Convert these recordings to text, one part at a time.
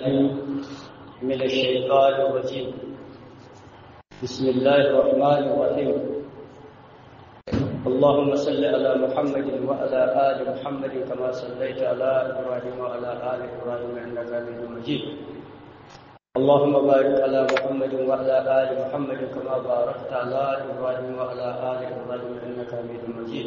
من الشيطان الرجيم بسم الله الرحمن الرحيم اللهم صل على محمد وعلى آل محمد كما صليت على إبراهيم وعلى آل إبراهيم إنك حميد مجيد اللهم بارك على محمد وعلى آل محمد كما باركت على إبراهيم وعلى آل إبراهيم إنك حميد مجيد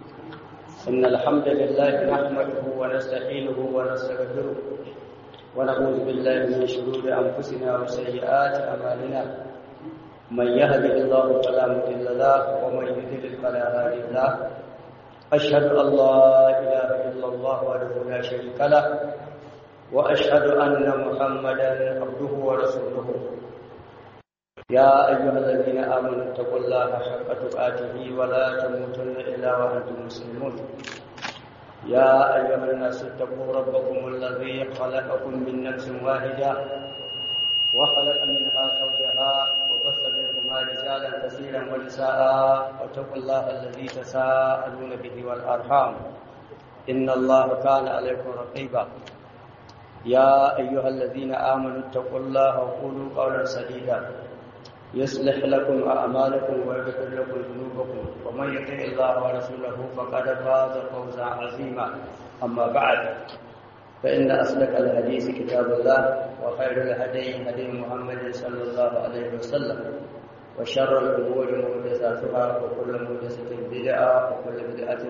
إن الحمد لله نحمده ونستعينه ونستغفره ونعوذ بالله من شرور أنفسنا وسيئات أعمالنا من يهده الله فلا مضل له ومن يضلل فلا هادي له أشهد أن لا إله إلا الله وحده لا شريك له وأشهد أن محمدا عبده ورسوله يا أيها الذين آمنوا اتقوا الله حق تقاته ولا تموتن إلا وأنتم مسلمون يا أيها الناس اتقوا ربكم الذي خلقكم من نفس واحدة وخلق منها زوجها وبث منهما رجالا كثيرا ونساء واتقوا الله الذي تساءلون به والأرحام إن الله كان عليكم رقيبا يا أيها الذين آمنوا اتقوا الله وقولوا قولا سديدا يصلح لكم أعمالكم ويغفر لكم ذنوبكم ومن يطع الله ورسوله فقد فاز فوزا عظيما أما بعد فإن أصدق الحديث كتاب الله وخير الهدي هدي محمد صلى الله عليه وسلم وشر الأمور محدثاتها وكل محدثة بدعة وكل بدعة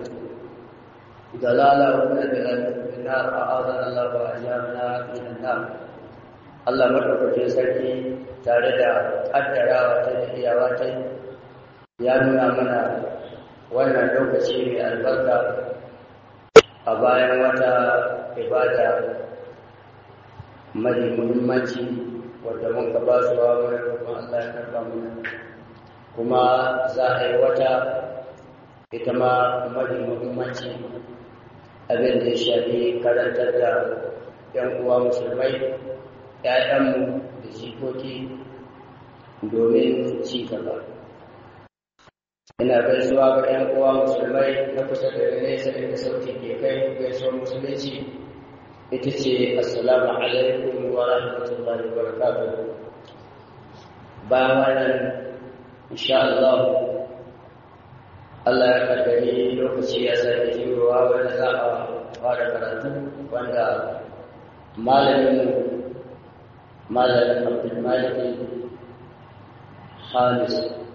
ضلالة وكل ضلالة في النار أعاذنا الله وأجارنا من النار Allah madaukakin sarki tare da kaddarawa ta da iyawa ta ya nuna mana wannan lokaci mai albarka a bayan wata ibada mai muhimmanci wadda mun ka ba su wa mai roƙon Allah ya karɓa mana kuma za a yi wata ita ma mai muhimmanci abin da ya shafi karantar da 'yan uwa musulmai ‘ya'yanmu da jikoki domin ci gaba. Ina gaisuwa ga ‘yan uwa musulmai na kusa da nesa inda sauti ke kai gaisuwar musulunci ita ce assalamu alaikum wa rahmatullahi wa barakatuh. Bayan wannan insha Allah Allah ya kaddari lokaci ya sake jirowa wanda za a fara karatu wanda malamin malamin abdulmalik hamis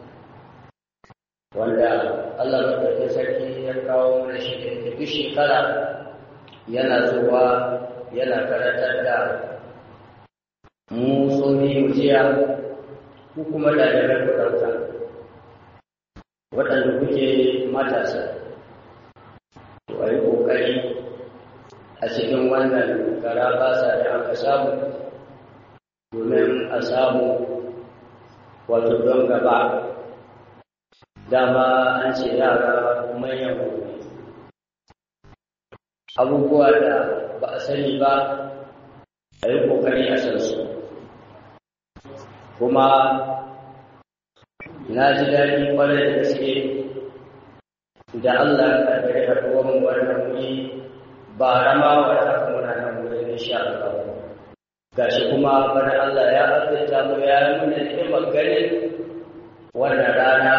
wanda allah maɗaukin sarki ya kawo mana shi da duk shekara yana zuwa yana karatar da mu tsohi jiya ku kuma ɗalibai ku ɗauka waɗanda kuke matasa to a yi ƙoƙari a cikin wannan gara basa da aka samu domin a samu wato don gaba dama an ce yara manyan gobe abubuwa da ba a sani ba a yi kokari a san su kuma na ji daɗi kwarai da gaske da Allah ya karɓi haɗuwar mu wannan wuri ba rama wa haka muna nan wurin insha Allah gashi kuma bana Allah ya azurta mu ya nuna ni'imar ganin wannan rana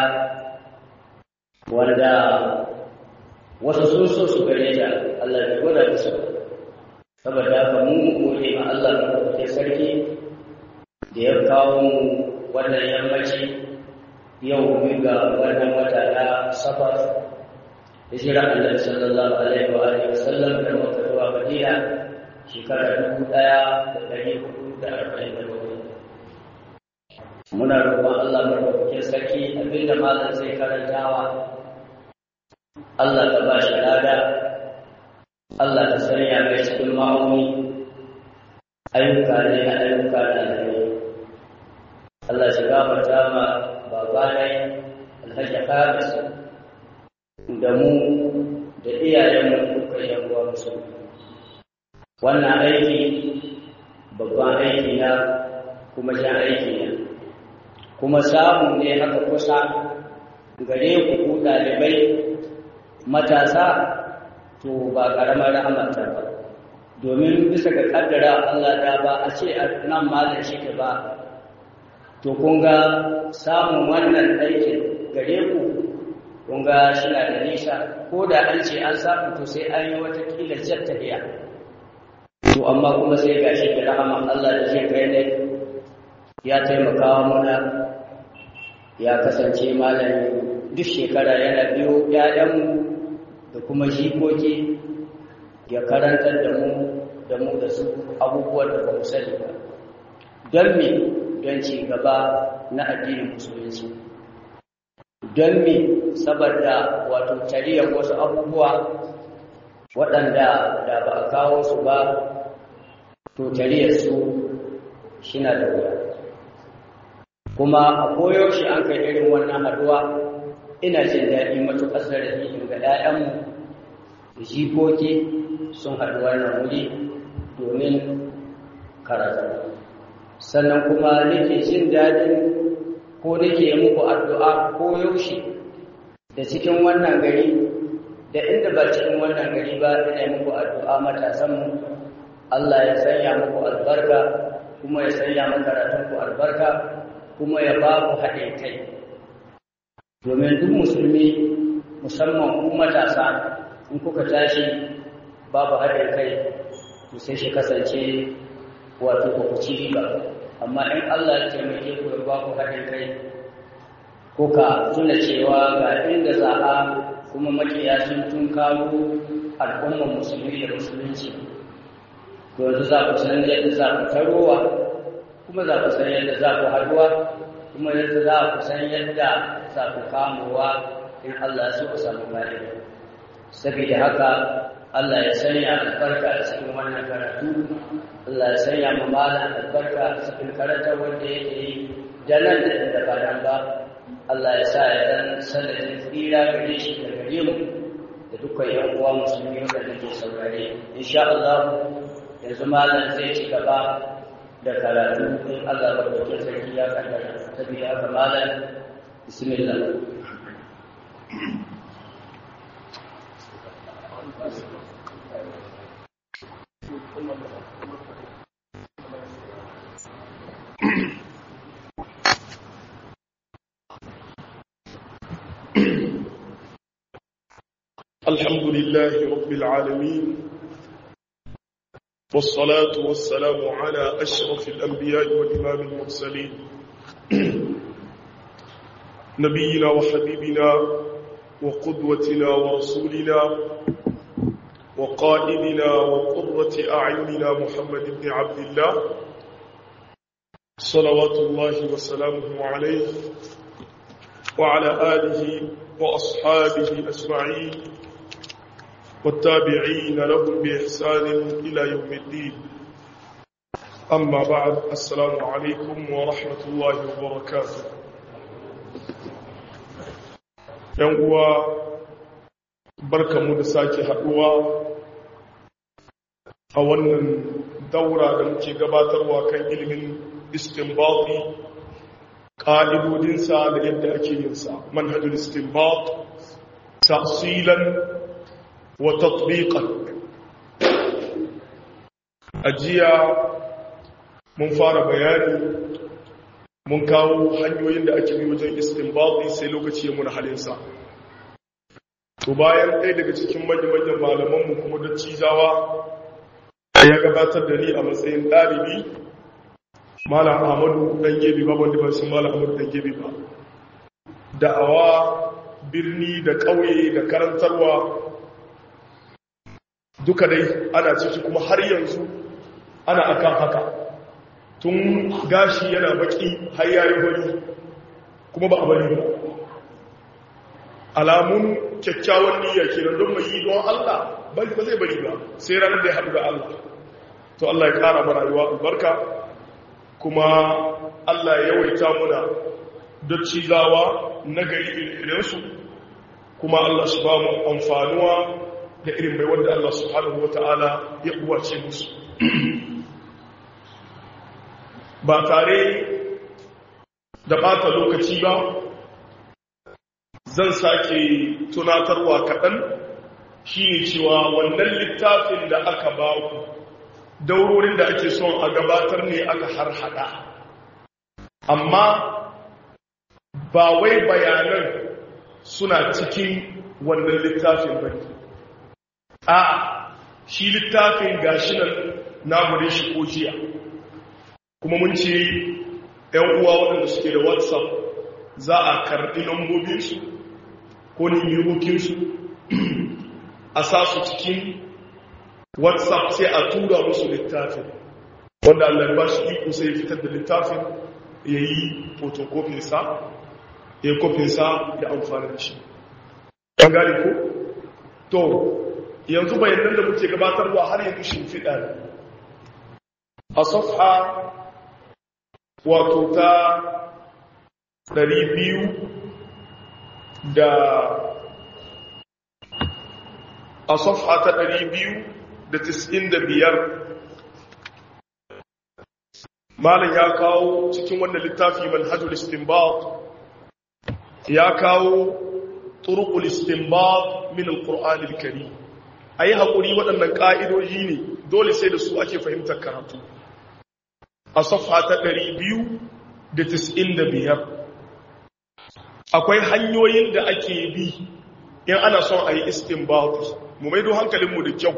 wanda wasu sun so su gare ta Allah ya gwada musu saboda haka mu gode ma Allah da kuke sarki da ya kawo mu wannan yammaci yau biyu ga wannan wata na safar hijira Allah sallallahu alaihi wa alihi wasallam da Makka zuwa Madina shekara dubu ɗaya da ɗari hudu da arba'in da bakwai. Muna roƙon Allah maɗaukakin sarki abinda malam zai karantawa. Allah ka ba shi lada, Allah ka sanya mai cikin ma'auni, ayyuka ne na ayyuka na alheri. Allah shi gafarta ma babanai Alhaji Hamis da mu da iyayenmu dukkan yan uwa musulmi. wannan aiki babban aiki na kuma jan aiki na kuma samu ne haka kusa gare ku ku ɗalibai matasa to ba ƙaramar rahamata ba domin bisa ga kaddara Allah da ba a ce nan malam shi ba to kun ga samun wannan aikin gare ku kun ga shi na da nisa ko da an ce an samu to sai an yi wata kila tafiya to amma kuma sai ga shi da rahama Allah da zai kai ne ya taimaka mana ya kasance malami duk shekara yana biyo ‘ya'yanmu da kuma jikoki ya karantar da mu da mu da su abubuwan da ba mu sani ba don me don ci gaba na addinin musulunci don me saboda wato tariyar wasu abubuwa waɗanda da ba a kawo su ba to tariyar su shina da wuya kuma a koyaushe an kai irin wannan haduwa ina jin daɗi matuƙar zarafi in ga ‘ya'yanmu da jikoki sun haɗu wannan wuri domin karatu sannan kuma nake jin daɗin ko nake muku addu'a ko yaushe da cikin wannan gari da inda ba cikin wannan gari ba ina muku addu'a matasanmu Allah ya sanya muku albarka kuma ya sanya makaratunku albarka kuma ya ba ku haɗin kai domin duk musulmi musamman ku matasa in kuka tashi babu haɗin kai to sai shi kasance wato ba ku ci riba amma in Allah ya taimake ku ya ba ku haɗin kai kuka tuna cewa ga inda za a kuma makiya sun tun kawo al'ummar musulmi da musulunci yanzu za ku san yadda za ku tarowa kuma za ku san yadda za ku haduwa kuma yadda za ku san yadda za ku kamowa in Allah su ku samu fa'ida saboda haka Allah ya sanya albarka a cikin wannan karatu Allah ya sanya mu malam albarka a cikin karatu wanda yake yi da nan da inda ba nan ba Allah ya sa ya dan sanadin tsira gare shi da gare mu da dukkan yan uwa musulmi wanda ke saurare insha Allah yanzu malam zai ci gaba da karatu in Allah ba da sarki ya kaddara saboda haka malam bismillah الحمد لله رب العالمين والصلاة والسلام على أشرف الأنبياء والإمام المرسلين نبينا وحبيبنا وقدوتنا ورسولنا وقائدنا وقرة أعيننا محمد بن عبد الله صلوات الله وسلامه عليه وعلى آله وأصحابه أجمعين والتابعين لهم بإحسان إلى يوم الدين أما بعد السلام عليكم ورحمة الله وبركاته ينقوى بركة مدساكي حقوى أولا دورة لمكي قباتر وكان علم استنباطي ƙa'idodinsa da yadda ake yinsa manhajul istinbat tafsilan wa tatbiqan ajiya mun fara bayani mun kawo hanyoyin da ake bi wajen istinbati sai lokaci ya muna halinsa to bayan ɗaya daga cikin manyan malamanmu kuma da cizawa ya gabatar da ni a matsayin ɗalibi malam ahmadu dan gebe ba wanda ba sun malam ahmadu dan gebe ba da'awa birni da ƙauye da karantarwa duka dai ana ciki kuma har yanzu ana akan haka tun gashi yana baki har yayi bari kuma ba a bari ba alamun kyakkyawan niyya kenan don mai yi don Allah bari ba zai bari ba sai ranar da ya haɗu da Allah to Allah ya ƙara mana rayuwa albarka kuma Allah ya yawaita muna da cizawa na gari irinsu kuma Allah su ba mu amfanuwa da irin mai wanda Allah subhanahu wa ta'ala ya uwace musu ba tare da bata lokaci ba zan sake tunatarwa kaɗan shi ne cewa wannan littafin da aka ba ku daurorin da ake son a gabatar ne aka har hada amma ba wai bayanan suna cikin wannan littafin ba a shi littafin gashi nan na gure shi ko jiya kuma mun ce ‘yan uwa waɗanda suke da whatsapp za a karɓi lambobinsu ko nimirokinsu a sa su cikin whatsapp sai a tura musu littafin wanda allah ba shi iko sai fitar da littafin ya yi fotokofinsa ya yi kofinsa ya amfani da shi ɗan gari ko? to yanzu bayanan da muke gabatarwa har yanzu shimfiɗa ne a safha wato ta ɗari biyu da a safha ta ɗari biyu da tis'in da biyar malam ya kawo cikin wannan littafi manhajul istinbat ya kawo turuqul istinbat min alquran alkarim ayi hakuri waɗannan ka'idoji ne dole sai da su ake fahimtar karatu a safha ta 295 akwai hanyoyin da ake bi in ana son ayi istinbat mu maido hankalinmu da kyau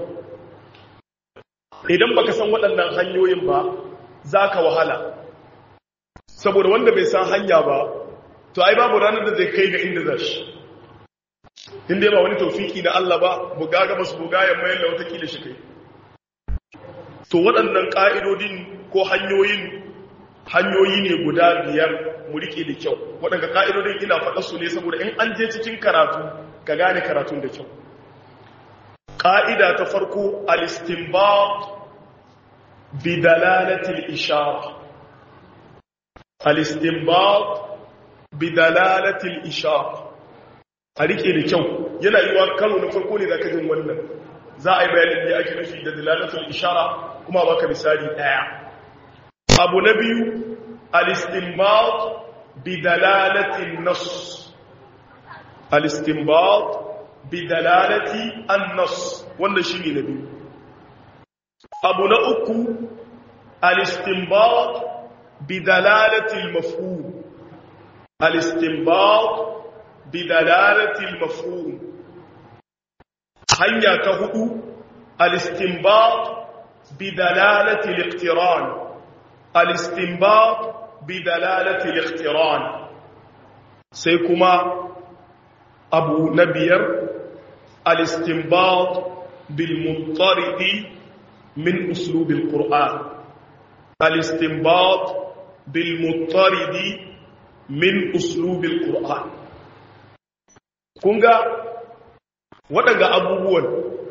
idan baka san waɗannan hanyoyin ba za ka wahala saboda wanda bai san hanya ba to ai babu ranar da zai kai ga inda za shi inda ba wani taufiki na Allah ba buga ga basu buga ya mayar da watakila shi kai to waɗannan ƙa'idodin ko hanyoyin hanyoyi ne guda biyar mu riƙe da kyau waɗanda ƙa'idodin ina faɗa su ne saboda in an je cikin karatu ka gane karatun da kyau ƙa'ida ta farko al-istinbat بدلالة الإشارة الاستنباط بدلالة الإشارة harike da kyau yana yiwa karo na farko ne da ka jin wannan za a yi bayanin da ake nufi da dalalatul ishara kuma baka misali daya abu na biyu al-istinbat bi dalalatin nas al-istinbat bi dalalati an-nas wannan shine na biyu abu na uku al-istinbat bi dalalati al-mafhum al-istinbat bi dalalati al-mafhum hanya ta hudu al-istinbat bi dalalati al-iqtiran al-istinbat bi dalalati al-iqtiran sai kuma abu na biyar al-istinbat bil muntaridi من أسلوب القرآن الاستنباط بالمضطرد من أسلوب القرآن kunga waɗanda abubuwan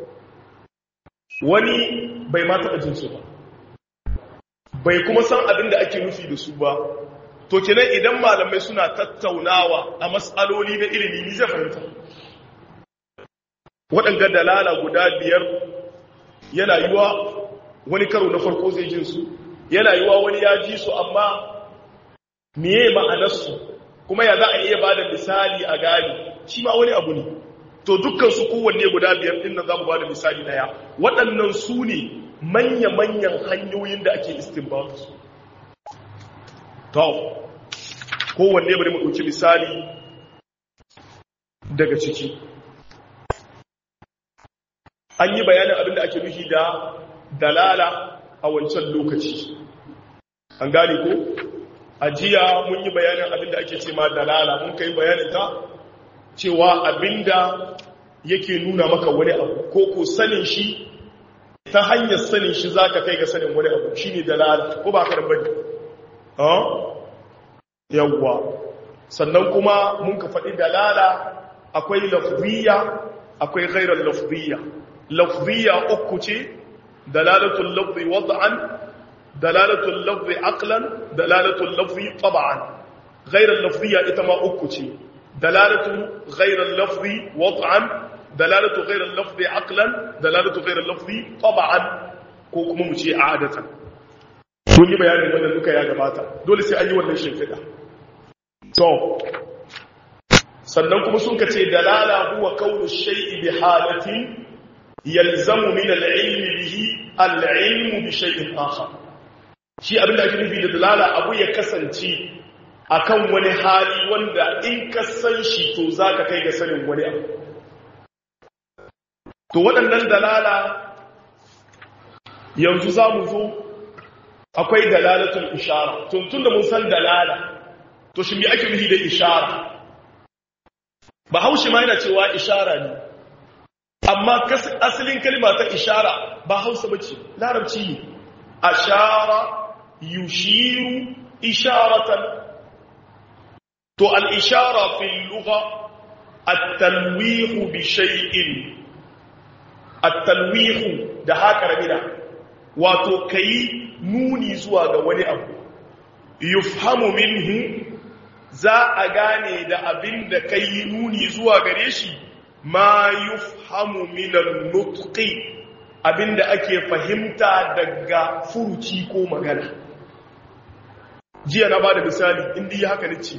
wani bai ma taɓa jinsu ba bai kuma san abin da ake nufi da su ba to kenan idan malamai suna tattaunawa a matsaloli na ilimi ni zai fahimta waɗanda dalala guda biyar yana yiwa wani karo na farko zai jin su yana yiwa wani ya ji su amma miye ma'anarsu kuma ya za a iya ba da misali a gani shi ma wani abu ne to dukkan su kowanne guda biyar din nan za mu ba da misali daya waɗannan su ne manya-manyan hanyoyin da ake istinbat su to kowanne bari mu ɗauki misali daga ciki an yi bayanin abin da ake nufi da dalala a wancan lokaci an gane ko a jiya mun yi bayanin abin da ake ce ma dalala mun kai bayanin ta cewa abinda yake nuna maka wani abu ko ko sanin shi ta hanyar sanin shi za ka kai ga sanin wani abu shi ne dalala ko ba ka da bane yawwa sannan kuma mun ka faɗi dalala akwai lafziya akwai ghairar lafziya lafziya uku ce dalalatul lafzi wad'an dalalatul lafzi aqlan dalalatul lafzi tab'an ghairar lafziya ita ma uku ce dalalatu ghairar lafzi wad'an dalalatu ghairar lafzi aqlan dalalatu ghairar lafzi tab'an ko kuma mu ce adatan mun yi bayanin wannan duka ya gabata dole sai an yi wannan shimfiɗa to sannan kuma sun kace dalala huwa kaunu shay'i bi halatin yalzamu min al-ilm bihi al-ilmu bi shay'in akhar shi abin da ake nufi da dalala abu ya kasance akan wani hali wanda in ka san shi to zaka kai ga sanin wani abu to waɗannan dalala yanzu za mu zo akwai dalalatul ishara tun da mun san dalala to shi me ake nufi da ishara ba haushi ma yana cewa ishara ne amma asalin kalma ta ishara ba hausa bace larabci ne ashara yushiru isharatan to al-ishara fil lugha at-talwih bi shay'in at-talwih da haka rabida wato kai nuni zuwa ga wani abu yufhamu minhu za a gane da abin da kai nuni zuwa gare shi ma yufhamu minan nutqi abinda ake fahimta daga furuci ko magana jiya na bada misali inda yi haka nace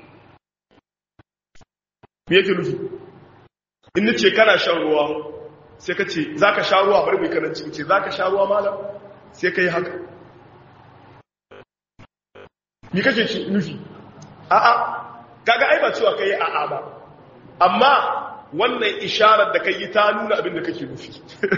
me yake nufi in nace kana shan ruwa sai ka ce zaka sha ruwa bari mai karanci ce zaka sha ruwa malam sai kai haka me kake nufi a'a kaga ai ba cewa kai a'a ba amma wannan isharar da kai ta nuna abin da kake nufi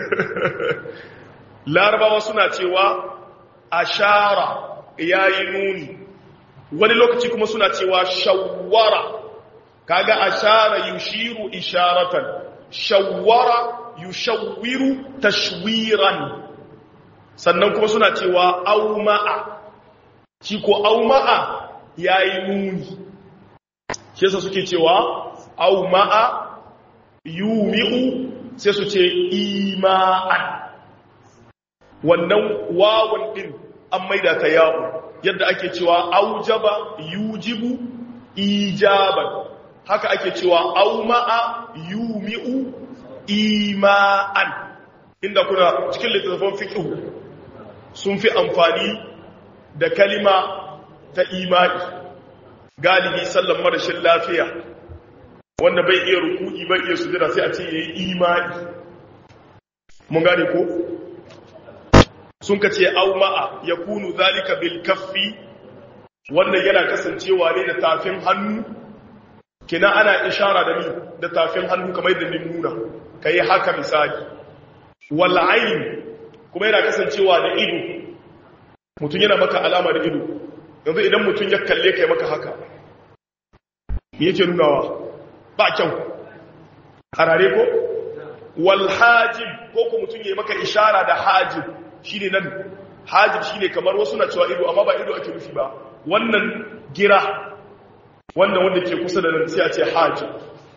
larabawa suna cewa ashara yayi nuni wani lokaci kuma suna cewa shawwara kaga ashara yushiru isharatan shawwara yushawwiru tashwiran sannan kuma suna cewa auma'a shi ko auma'a yayi nuni shi yasa suke cewa auma'a yumi'u sai su ce ima'an wannan wawan din an maida ta yawo yadda ake cewa aujaba yujibu ijaban haka ake cewa auma'a yumi'u ima'an inda kuna cikin littattafan fiqh sun fi amfani da kalima ta ima'i galibi sallan marashin lafiya wanda bai iya ruku'i bai iya sujada sai a ce yayi imani mun gane ko sun ka ce au ma'a yakunu zalika bil kaffi wannan yana kasancewa ne da tafin hannu kina ana ishara da ni da tafin hannu kamar yadda ni nuna kai haka misali wal ayn kuma yana kasancewa da ido mutum yana maka alama da ido yanzu idan mutum ya kalle kai maka haka me yake nunawa ba kyau harare ko wal hajib ko ko mutum yayi maka ishara da hajib shine nan hajib shine kamar wasu na cewa ido amma ba ido ake nufi ba wannan gira wannan wanda ke kusa da nan sai a ce hajib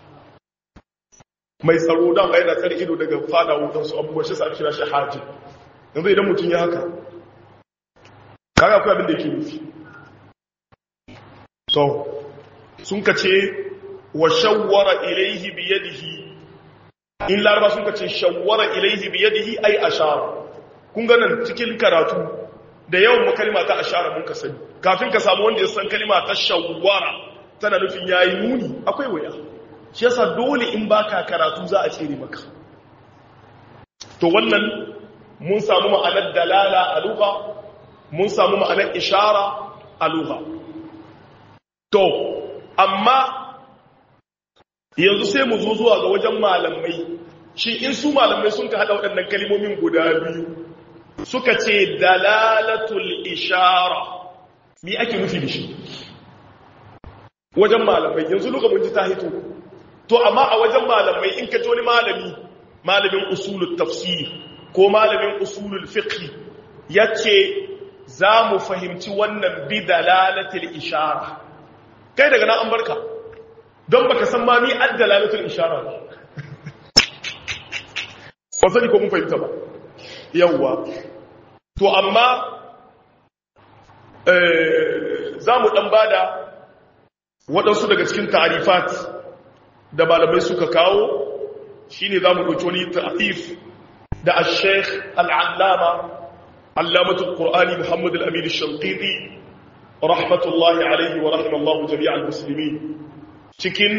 mai tsaro da ba yana tsare ido daga fada wutan su abubuwa shi sa ake kira shi hajib yanzu idan mutum ya haka kaga akwai abin da yake nufi so sun ka ce wa shawwara ilaihi biyadihi in laraba sun kace shawwara ilaihi biyadihi ay ashara kun ga nan cikin karatu da yawan mu kalma ta ashara mun ka sani kafin ka samu wanda ya san kalma ta shawwara tana nufin yayi nuni akwai waya shi yasa dole in baka karatu za a tsere maka to wannan mun samu ma'anar dalala a lugha mun samu ma'anar ishara a lugha to amma yanzu sai mu zo zuwa ga wajen malamai shi in su malamai sun ka hada waɗannan kalimomin guda biyu suka ce dalalatul ishara mi ake nufi da shi wajen malamai yanzu luka mun ji ta hito to amma a wajen malamai in ka ji wani malami malamin usulul tafsir ko malamin usulul fiqh yace za mu fahimci wannan bi dalalatul ishara kai daga nan an barka don baka san ma mi addalalatul ishara ba ba sani ko mun fahimta ba yawwa to amma za mu dan bada waɗansu daga cikin ta'arifat da malamai suka kawo shine za mu ɗauki wani ta'arif da al-sheikh al-allama allamatul qur'ani muhammad al-amin al-shanqiti rahmatullahi alaihi wa rahimallahu jami'al muslimin cikin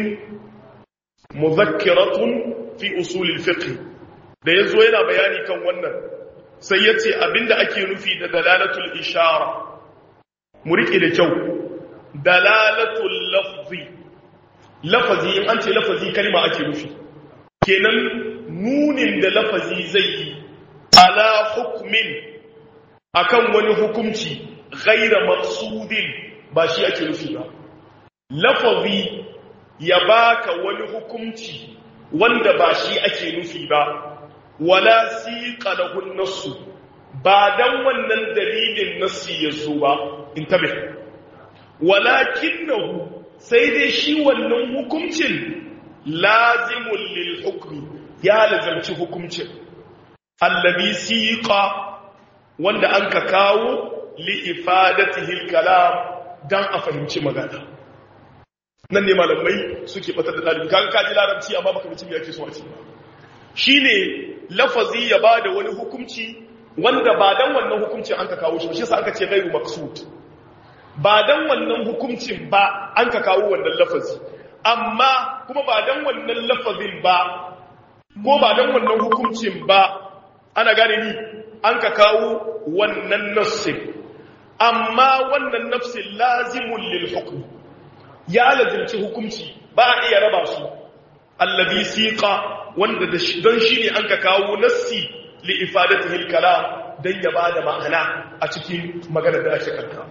muzakkiratun fi usulil fiqh da yazo yana bayani kan wannan sai ya ce abinda ake nufi da dalalatul ishara mu riƙe da kyau dalalatul lafzi lafazi in an ce lafazi kalma ake nufi kenan nunin da lafazi zai yi ala hukmin akan wani hukunci ghaira maqsudin ba shi ake nufi ba lafazi ya baka wani hukunci wanda ba shi ake nufi ba wala siqa lahu nassu ba dan wannan dalilin nassi ya zo ba intabe walakinahu sai dai shi wannan hukuncin lazimul lil hukmi ya lazamci hukuncin allabi siqa wanda an ka kawo li ifadatihi al-kalam dan a fahimci magana nan ne malamai suke batar da dalibi kaga kaji larabci amma baka mutum yake so a ce shine lafazi ya bada wani hukunci wanda ba dan wannan hukuncin an ka kawo shi shi yasa aka ce ghairu maqsud ba dan wannan hukuncin ba an ka kawo wannan lafazi amma kuma ba dan wannan lafazin ba ko ba dan wannan hukuncin ba ana gane ni an ka kawo wannan nassin amma wannan nafsin lazimun lil hukm ya lazimci hukunci ba a iya raba su allazi siqa wanda don shi ne an ka kawo nassi li ifadatihi al kalam dan ya bada ma'ana a cikin maganar da ake kanka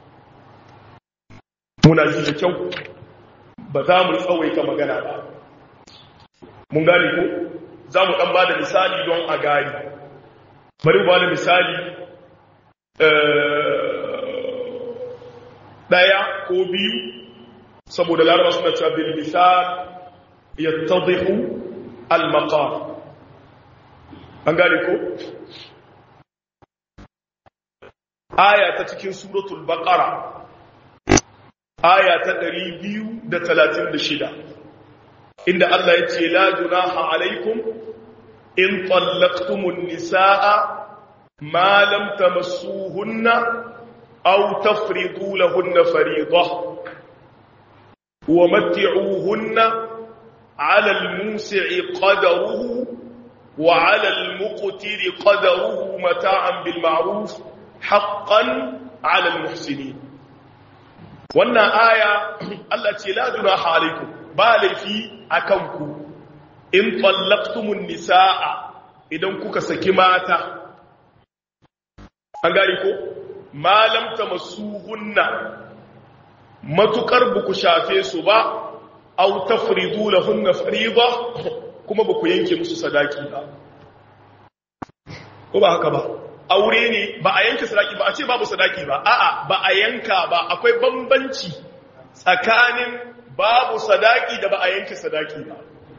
muna ji da kyau ba za mu tsawaita magana ba mun gane ko za mu ɗan ba da misali don a gani bari ba da misali ɗaya ko biyu saboda laraba suna cewa bil misal ya tadihu al-maqam an gane ko aya ta cikin suratul baqara aya ta 236 inda Allah ya ce la junaha alaikum in tallaqtumun nisaa ma lam tamassuhunna aw tafridu lahunna fariidah wa matti'uhunna 'ala al-musi'i qadaruhu wa 'ala al-muqtiri qadaruhu mata'an bil ma'ruf haqqan 'ala al-muhsinin wannan aya Allah ce la junaha alaikum ba laifi akan ku in tallaqtumun nisaa idan kuka saki mata an gari ko malam tamassuhunna matukar buku shafe su ba aw tafridu lahunna fariida kuma buku yanke musu sadaki ba ko ba haka ba aure ne ba a yanke sadaki ba a ce babu sadaki ba a'a ba a yanka ba akwai bambanci tsakanin babu sadaki da ba a yanke sadaki ba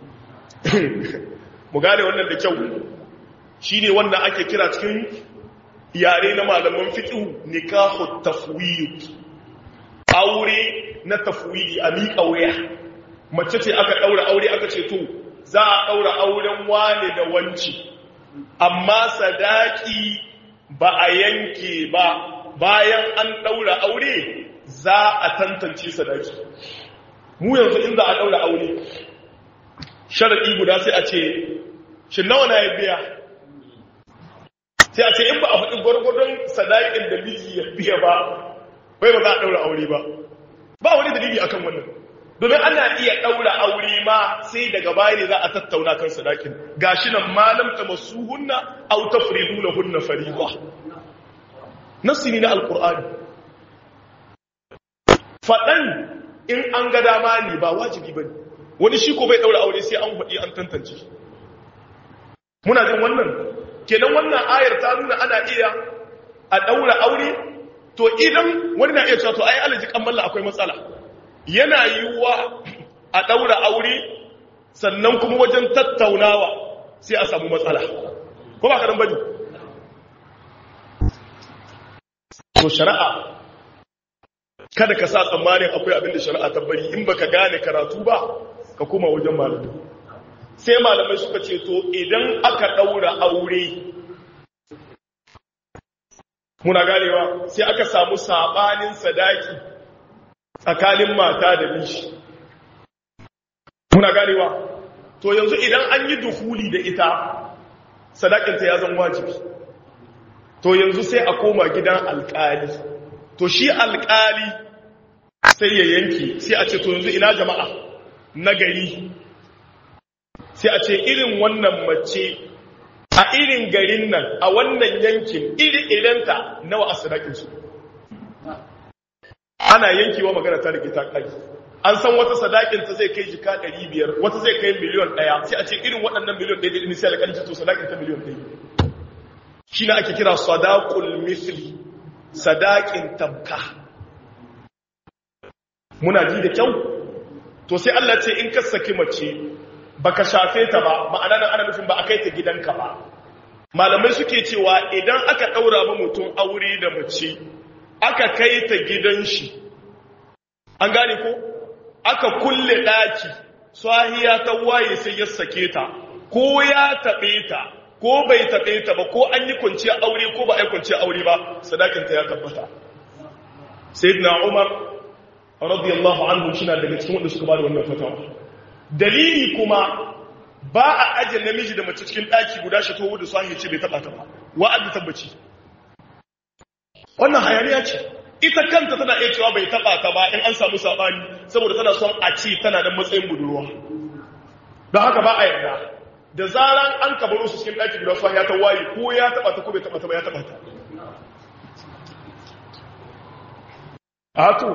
mu gane wannan da kyau shine wannan ake kira cikin yare na malaman fiqh nikahu tafwid aure na tafwidi a miƙa wuya mace ce aka daura aure aka ce to za a daura auren wane da wanci amma sadaki ba a yanke ba bayan an daura aure za a tantance sadaki mu yanzu in za a daura aure sharadi guda sai a ce shi nawa na ya biya sai a ce in ba a faɗi gwargwadon sadakin da miji ya biya ba bai ba za a daura aure ba ba wani dalili akan wannan domin ana iya daura aure ma sai daga baya ne za a tattauna kan sadakin gashi nan malam ta masu hunna au tafridu lahunna fariida nassi ne na alqur'ani fadan in an ga dama ne ba wajibi bane wani shi ko bai daura aure sai an faɗi an tantance muna jin wannan kenan wannan ayar ta nuna ana iya a daura aure to idan wani na iya cewa to ai alaji kammala akwai matsala yana yiwuwa a daura aure sannan kuma wajen tattaunawa sai a samu matsala ko ba ka dan bane to shari'a kada ka sa tsammanin akwai abin da shari'a ta bari in baka gane karatu ba ka kuma wajen malamai sai malamai suka ce to idan aka daura aure muna ganewa sai aka samu sabanin sadaki tsakanin mata da miji muna ganewa to yanzu idan an yi duhuli da ita sadakinta ya zan wajibi to yanzu sai a koma gidan alkali to shi alkali sai ya yanki sai a ce to yanzu ina jama'a na gari sai a ce irin wannan mace a irin garin nan a wannan yankin iri irinta nawa a sadakinsu ana yankewa magana ta rike ta kai an san wata sadakinta zai kai jika 500 wata zai kai miliyon 1 sai a ce irin waɗannan miliyon 1 ne sai alƙalci to sadakinta miliyon 1 shi na ake kira sadaqul misli sadakin tabka muna ji da kyau to sai Allah ce in ka saki mace baka shafe ta ba ma'ana nan ana nufin ba a kai ta gidanka ba malamai suke cewa idan aka daura ba mutum aure da mace aka kai ta gidan shi an gane ko aka kulle daki sahiya ta waye sai ya sake ta ko ya tabe ta ko bai tabe ta ba ko an yi kwanciya aure ko ba a yi kwanciya aure ba sadakin ta ya tabbata sayyidina umar radiyallahu anhu shi na daga cikin wanda suka ba da wannan fatawa dalili kuma ba a ajiye namiji da mace cikin ɗaki guda shi tohu da sahi ce bai taɓa ta ba wa'ad tabbaci wannan hayaniya ce ita kanta tana iya cewa bai taɓa ta ba in an samu saɓani saboda tana son a ce tana da matsayin budurwa don haka ba a yarda da zaran an kabaro su cikin ɗaki guda sahi ya ta waye ko ya taɓa ta ko bai taɓa ta ba ya taɓa ta a to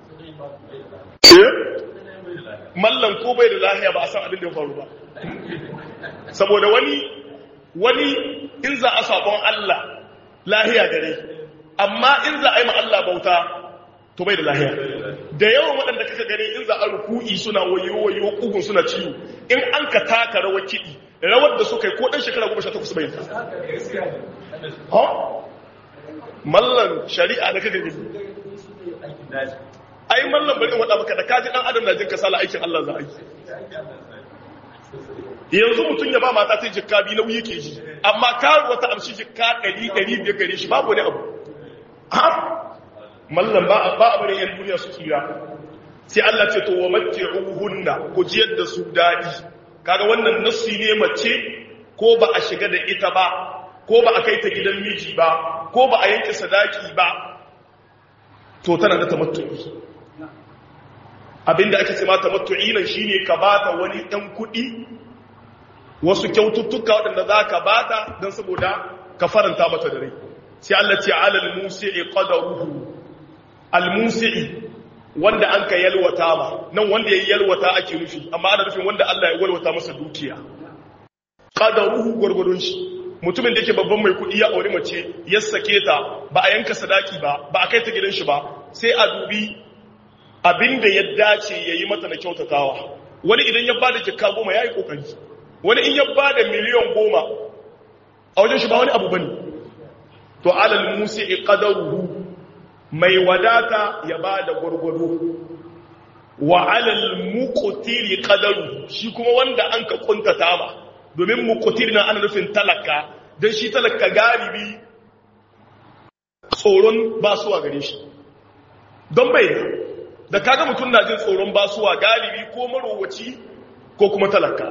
mallan ko bai da lahiya ba a san abin da ya faru ba saboda wani wani in za a sabon Allah lahiya gare amma in za a yi ma Allah bauta to bai da lahiya da yawan waɗanda kaka gani in za a ruku'i suna wayo wayo kugun suna ciwo in an ka taka rawar kiɗi rawar da suka yi ko ɗan shekara goma sha takwas bai ta ha mallan shari'a da kaka gani ai mallam bari wada maka da kaji dan adam na jin kasala aikin Allah za a yi yanzu mutum ya ba mata ta jikka bi nauyi yake ji amma karuwa ta amshi jikka 100 500 gare shi babu wani abu ha mallam ba ba a bari yan duniya su kira sai Allah ce to wa matti'uhunna ku jiyar da su dadi kaga wannan nassi ne mace ko ba a shiga da ita ba ko ba a kai ta gidan miji ba ko ba a yanke sadaki ba to tana da tamattu'i abinda ake ce mata matu'i nan shine ka bata wani ɗan kuɗi wasu kyaututtuka waɗanda za ka bata don saboda ka faranta mata da rai sai Allah ce alal musi'i qadaruhu al musi'i wanda an ka yalwata ma nan wanda yayi yalwata ake nufi amma ana nufin wanda Allah ya yalwata masa dukiya qadaruhu gurgurun shi mutumin da yake babban mai kuɗi ya aure mace ya sake ta ba a yanka sadaki ba ba a kai ta gidan shi ba sai a dubi abin da ya dace ya yi mata na kyautatawa wani idan ya bada jikka goma ya yi kokari wani in ya bada miliyan goma a wajen shi ba wani abu bane to alal musi qadaruhu mai wadata ya bada gurgudu wa alal muqtiri qadaruhu shi kuma wanda an ka kuntata ma domin muqtir na ana nufin talaka dan shi talaka galibi tsoron basuwa gare shi don bai da kaga mutum na jin tsoron basuwa galibi ko marowaci ko kuma talaka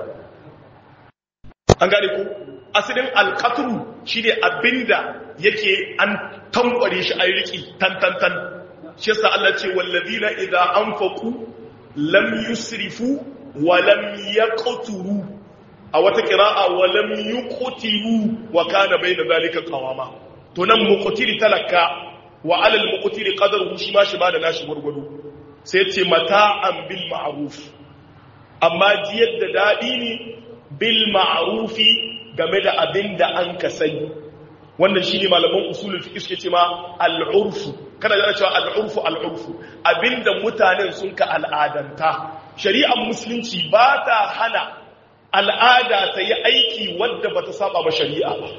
an gane ku asalin alkaturu shi ne abinda yake an tankware shi a riki tantantan shi yasa Allah ce wallazina idza anfaqu lam yusrifu wa lam yaqturu a wata qira'a wa lam yuqtiru wa kana bayna zalika qawama to nan muqtiri talaka wa alal muqtiri qadaruhu shi ma shi ba da nashi gurgudu sai ce mata'an bil ma'ruf amma jiyar da dadi ne bil ma'rufi game da abin da an ka sani wannan shine malaman usulul fiqh suke cewa al-urfu kada da cewa al-urfu al-urfu abinda mutanen sun ka al'adanta shari'ar musulunci ba ta hana al'ada ta yi aiki wadda bata saba ba shari'a ba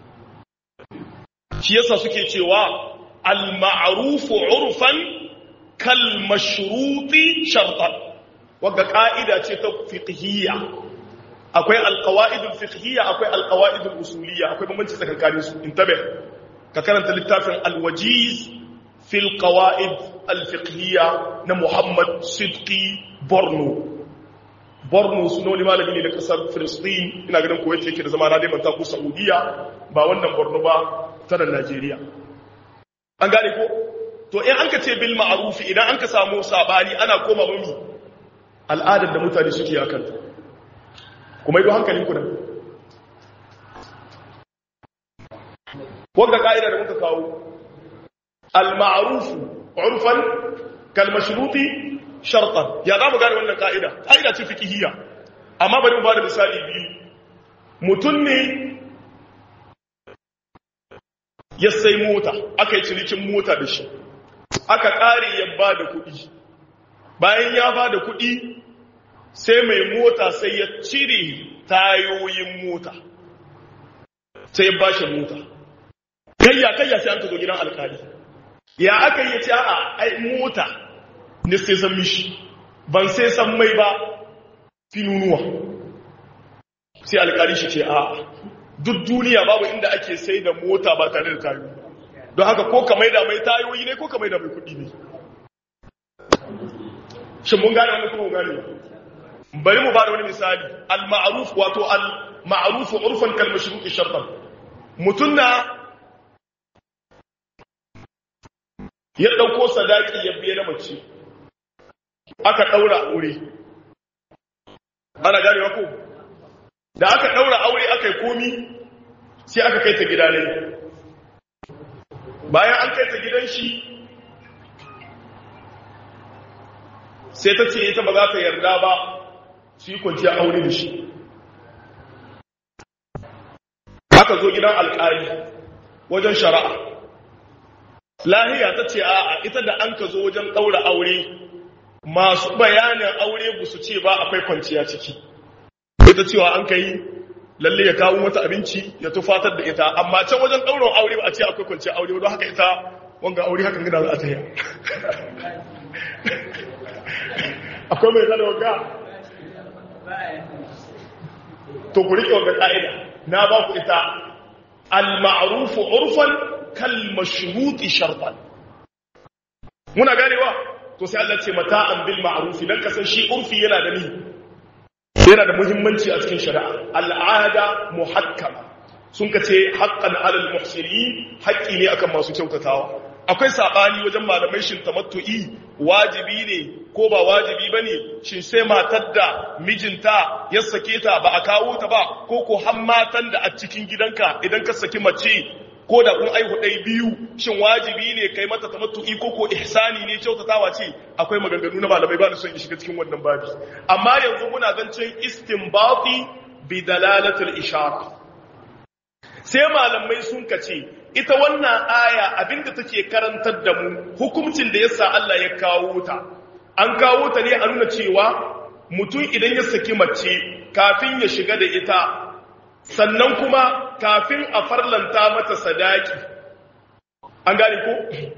shi yasa suke cewa al-ma'rufu urfan kal mashruti shartan wagga ka'ida ce ta fiqhiyya akwai alqawaidul fiqhiyya akwai alqawaidul usuliyya akwai bambanci tsakanin su intabe ka karanta littafin alwajiz fil qawaid alfiqhiyya na Muhammad Sidqi Borno Borno suno ne malami ne da kasar Filistin ina ganin Kuwait yake da zama na dai manta ko Saudiya ba wannan Borno ba ta nan Najeriya an gane ko to in an ka ce bil ma'rufi idan an ka samu sabani ana koma mami al'adar da mutane suke akan ta kuma yi hankalin ku nan wanda ka'ida da muka kawo al-ma'rufu urfan kal mashruti shartan ya za mu gane wannan ka'ida ka'ida ce fiqhiyya amma bari mu bada misali biyu mutum ne ya sai mota aka yi cinikin mota da shi aka ƙare ya ba da kuɗi bayan ya ba da kuɗi sai mai mota sai ya cire tayoyin mota sai ya ba shi mota kayya kayya sai an ka zo gidan alkali ya aka yi ce a ai mota ne sai san mishi ban sai san mai ba finunuwa sai alkali shi ce a duk duniya babu inda ake sai da mota ba tare da tayoyi don haka ko ka maida mai tayoyi ne ko ka maida mai kudi ne shin mun gane wani kuma mun gane bari mu bada wani misali al-ma'ruf wato al-ma'ruf urfan kal mashruq shartan mutun na ya dauko sadaki ya biye na mace aka daura aure ana gane ko da aka daura aure aka yi komi sai aka kai ta gida ne bayan an kai ta gidan shi sai ta ce ita ba za ta yarda ba su yi kwanciya aure da shi aka zo gidan alƙali wajen shari'a lahiya ta ce a'a ita da an ka zo wajen ɗaura aure masu bayanin aure ba su ce ba akwai kwanciya ciki ita cewa an ka yi lalle ya kawo mata abinci ya tufatar da ita amma can wajen ɗaurin aure ba a ce akwai kwanciya aure don haka ita wanga aure hakan gida za a ta yi akwai mai zana wanga to ku riƙe wanga ƙa'ida na ba ku ita al-ma'rufu urfan kal mashruti shartan muna ganewa to sai Allah ce mata'an bil ma'rufi dan kasan shi urfi yana da ni yana da muhimmanci a cikin shari'a al'ada muhakkama sun ka ce haqqan 'alal muhsinin haƙƙi ne akan masu kyautatawa akwai sabani wajen malamai shin tamattu'i wajibi ne ko ba wajibi bane shin sai matar da mijinta ya sake ta ba a kawo ta ba ko ko har matan da a cikin gidanka idan ka saki mace ko da kun aihu ɗai biyu shin wajibi ne kai mata tamattu'i ko ko ihsani ne kyautatawa ce akwai maganganu na malamai ba da son in shiga cikin wannan babi amma yanzu muna zancen istinbati bi dalalatul ishara sai malamai sun kace ita wannan aya abinda take karantar da mu hukuncin da yasa Allah ya kawo ta an kawo ta ne a nuna cewa mutum idan ya saki mace kafin ya shiga da ita sannan kuma kafin a farlanta mata sadaki an gane ko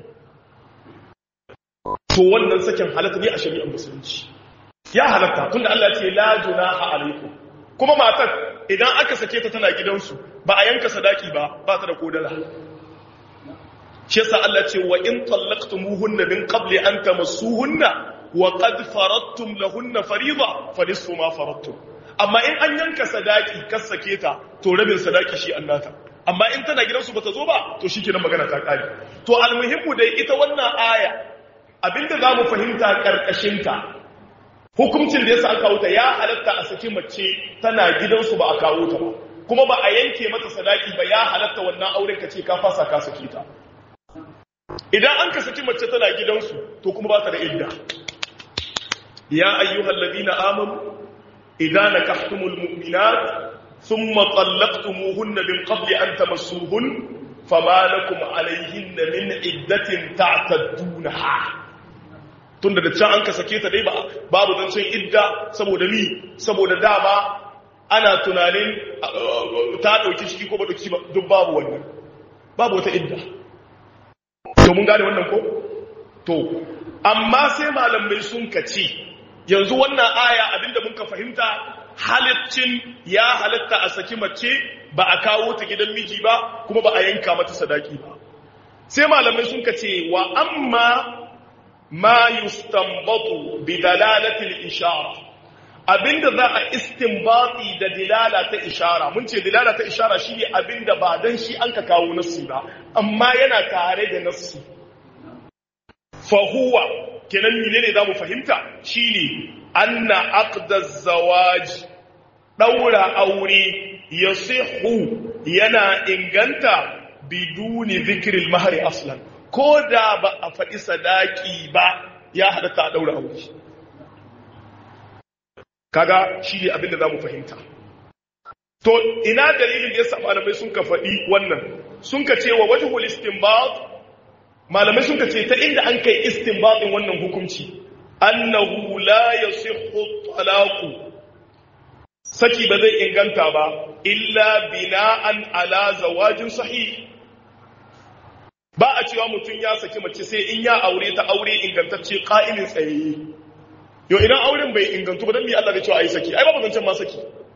to wannan sakin halatta ne a shari'ar musulunci ya halatta tunda Allah ce la junaha alaikum kuma matar idan aka sake ta tana gidansu ba a yanka sadaki ba ba ta da kodala shi yasa Allah ce wa in tallaqtumuhunna min qabli an tamassuhunna wa qad faradtum lahunna fariida fa nisfu ma faradtum amma in an yanka sadaki kas sake ta to rabin sadaki shi annata amma in tana gidansu bata zo ba to shikenan magana ta kare to almuhimmu dai ita wannan aya abinda zamu fahimta karkashin ta hukuncin da yasa an kawo ta ya halatta a saki mace tana gidansu ba a kawo ta ba kuma ba a yanke mata sadaki ba ya halatta wannan auren ka ce ka fasa ka saki ta idan an ka saki mace tana gidansu to kuma ba ta da idda ya ayyuhal ladina amanu idan nakahtumul mu'minat thumma talaqtumuhunna min qabli an tamassuhun fama lakum alayhinna min iddatin ta'taddunaha tunda da can an ka sake ta dai ba babu zancen idda saboda ni saboda dama ana tunanin ta dauki ciki ko ba dauki ba duk babu wannan babu wata idda to mun gane wannan ko to amma sai malamai sun kace yanzu wannan aya abinda muka fahimta halaccin ya halatta a saki mace ba a kawo ta gidan miji ba kuma ba a yanka mata sadaki ba sai malamai sun kace wa amma ma yustanbatu bi dalalati al-ishara abinda za a istinbati da dilala ta ishara mun ce dilala ta ishara shine abinda ba dan shi an ka kawo nassi ba amma yana tare da nassi fa huwa kenan menene zamu fahimta shine anna aqda zawaj daura aure yasihu yana inganta biduni zikril mahri aslan ko da ba a faɗi sadaki ba ya halatta a daura aure kaga shi ne abinda za mu fahimta to ina dalilin da ya sa malamai sun ka faɗi wannan sun ka ce wa wajhul istinbat malamai sun ka ce ta inda an kai istinbatin wannan hukunci annahu la yasihhu talaqu saki ba zai inganta ba illa bina'an ala zawajin sahih ba a cewa mutum ya saki mace sai in ya aure ta aure ingantacce ƙa'ilin tsayayye yau idan auren bai ingantu ba don mi Allah da cewa a yi saki ai ba zancen ma saki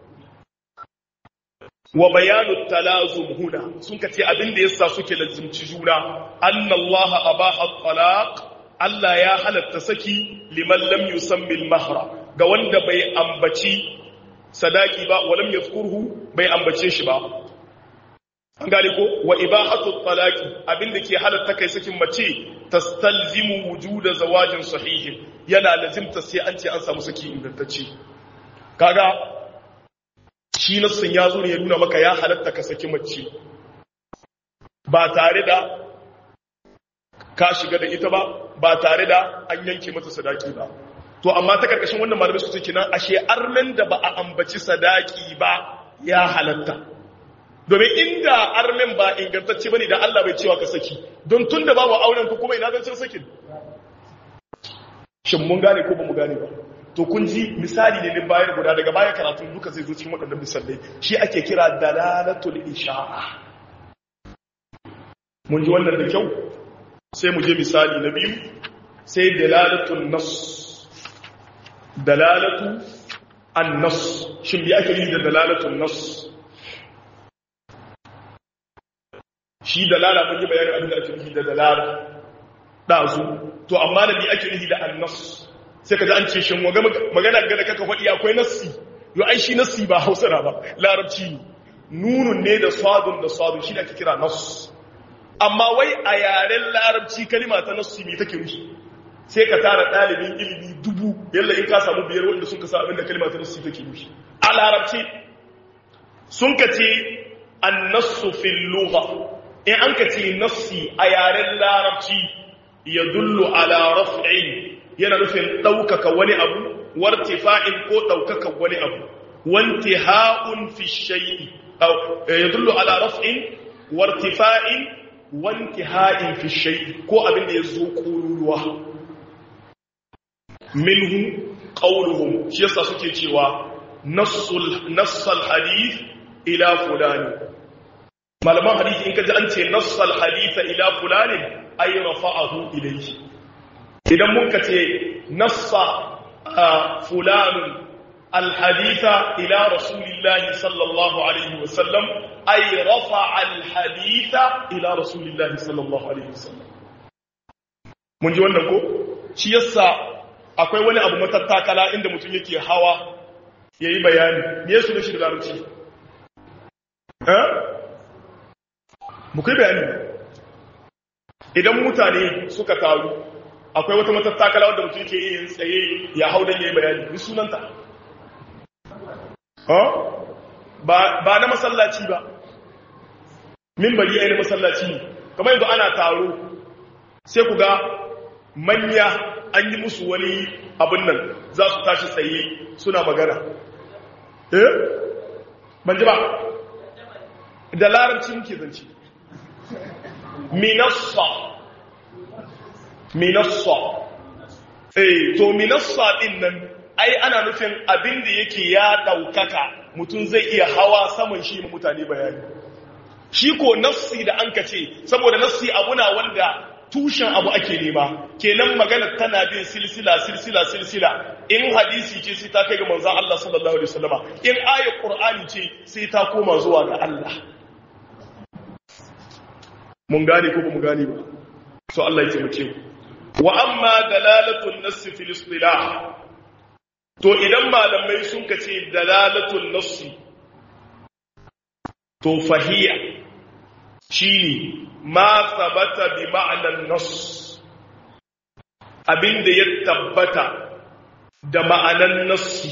wa bayanu talazum huna sun ka ce abin da yasa suke lazimci juna annallaha abaha talaq Allah ya halatta saki liman lam yusammi al-mahra ga wanda bai ambaci sadaki ba walam yazkurhu bai ambace shi ba an gane ko wa ibahatu talaqi abinda ke halatta kai sakin mace tastalzimu wujuda zawajin sahihin yana lazimta sai an ce an samu saki ingantacce kaga shi nassin ya zo ne ya nuna maka ya halatta ka saki mace ba tare da ka shiga da ita ba ba tare da an yanke mata sadaki ba to amma ta karkashin wannan malamai su ce nan ashe armen da ba a ambaci sadaki ba ya halatta domin inda armen ba ingantacce bane da Allah bai cewa ka saki don tunda babu auren ku kuma ina zancen sakin shin mun gane ko ba mu gane ba to kun ji misali ne din bayar guda daga baya karatun duka zai zo cikin waɗannan misalai shi ake kira dalalatul isha'a mun ji wannan da kyau sai mu je misali na biyu sai dalalatul nas dalalatu an-nas shin bi ake yi da dalalatul nas shi dalala mun yi bayanin abin da ake nufi da dalala ɗazu to amma da bi ake nufi da annas sai ka ji an ce shin magana ga da kaka faɗi akwai nassi yo ai shi nassi ba hausa ba larabci ne nunun ne da sadun da sadun shi da ake kira nass amma wai a yaren larabci kalima ta nassi me take nufi sai ka tara ɗalibin ilimi dubu yalla in ka samu biyar wanda sun ka sa abin da kalima ta nassi take nufi a larabci sun ka ce annasu fil lugha in an ka ce nassi a yaren larabci ya dullu ala raf'in yana nufin ɗaukaka wani abu wartifa'in ko ɗaukaka wani abu wanti ha'un fi shay'i ya dullu ala raf'in wartifa'in wanti ha'in fi shay'i ko abin da ya zo ƙururuwa minhu qawluhum shi yasa suke cewa nassul nassal hadith ila fulani malaman hadisi in ka ji an ce nassal haditha ila fulanin ay rafa'ahu ilayhi idan mun ka ce nassa fulanun alhaditha ila rasulillahi sallallahu alaihi wasallam ay rafa'a alhaditha ila rasulillahi sallallahu alaihi wasallam mun ji wannan ko shi yasa akwai wani abu matattakala inda mutum yake hawa yayi bayani me yasu ne shi da larabci eh mu kai bayani idan mutane suka taru akwai wata matattakala wadda mutum ke yin tsaye ya hau don ya yi bayani ni sunanta ba na masallaci ba mimbari ya na masallaci ne kamar yanzu ana taro sai ku ga manya an yi musu wani abin nan za su tashi tsaye suna magana eh ban ji ba da larabci muke zance minassa minassa eh to minassa din nan ai ana nufin abin da yake ya daukaka mutum zai iya hawa saman shi ma mutane bayani shi ko nassi da an kace saboda nassi abuna wanda tushen abu ake nema kenan magana tana bin silsila silsila silsila in hadisi ce sai ta kai ga manzon Allah sallallahu alaihi wasallama in ayat qur'ani ce sai ta koma zuwa ga Allah mun gane ko ba mu gane ba so Allah ya taimake mu wa amma dalalatu an-nass fil istilah to idan malamai sun ka ce dalalatul nassi to fahiya shine ma sabata bi ma'anan nass abinda ya tabbata da ma'anan nassi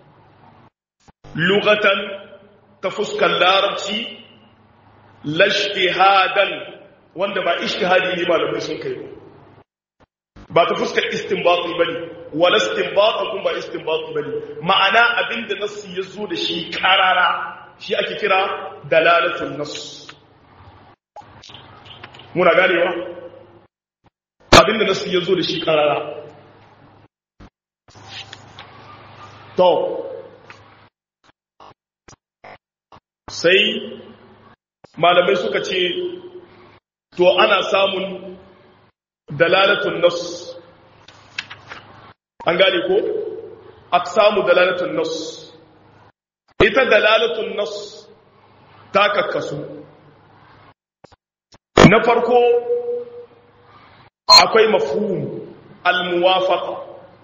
lugatan ta fuskar larabci lashtihadan wanda ba ishtihadi ne malamai sun kai ba ba ta fuskar istinbati bane wala istinbat kun ba istinbati bane ma'ana abinda nassi yazo da shi karara shi ake kira dalalatul nass muna ganewa abinda nassi yazo da shi karara to sai malamai suka ce to ana samun dalalatun nas an gane ko samu dalalatun nas ita dalalatun nas ta kakkasu na farko akwai mafhum al-muwafaqa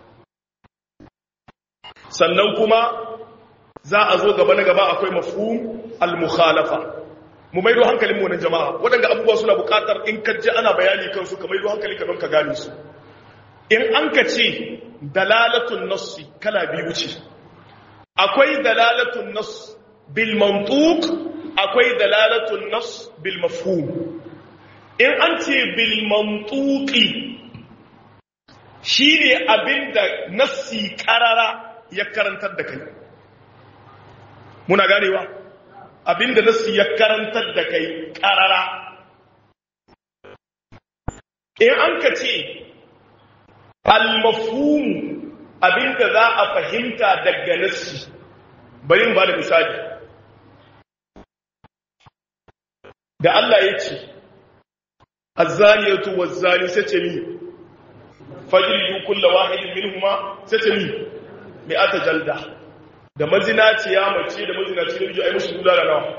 sannan kuma za a zo gaba na gaba akwai mafhum al-mukhalafa mu maido hankalin mu nan jama'a waɗanda abubuwa suna buƙatar in ka ji ana bayani kansu ka maido hankali ka don ka gane su in an ka ce dalalatun nassi kala biyu ce akwai dalalatun nass bil mantuq akwai dalalatun nass bil mafhum in an ce bil mantuqi shine abinda nassi karara ya karantar da kai muna ganewa abinda nasu ya karantar da kai karara in an ka ce almafhumu abinda za a fahimta daga nasu bari ba da misali da Allah ya ce azzaniyatu wazzani sai ce mi fajridu kullu wahidin minhuma sai ce mi mai ata jalda da mazinaciya mace da mazinaci da miji ai musu kula da nawa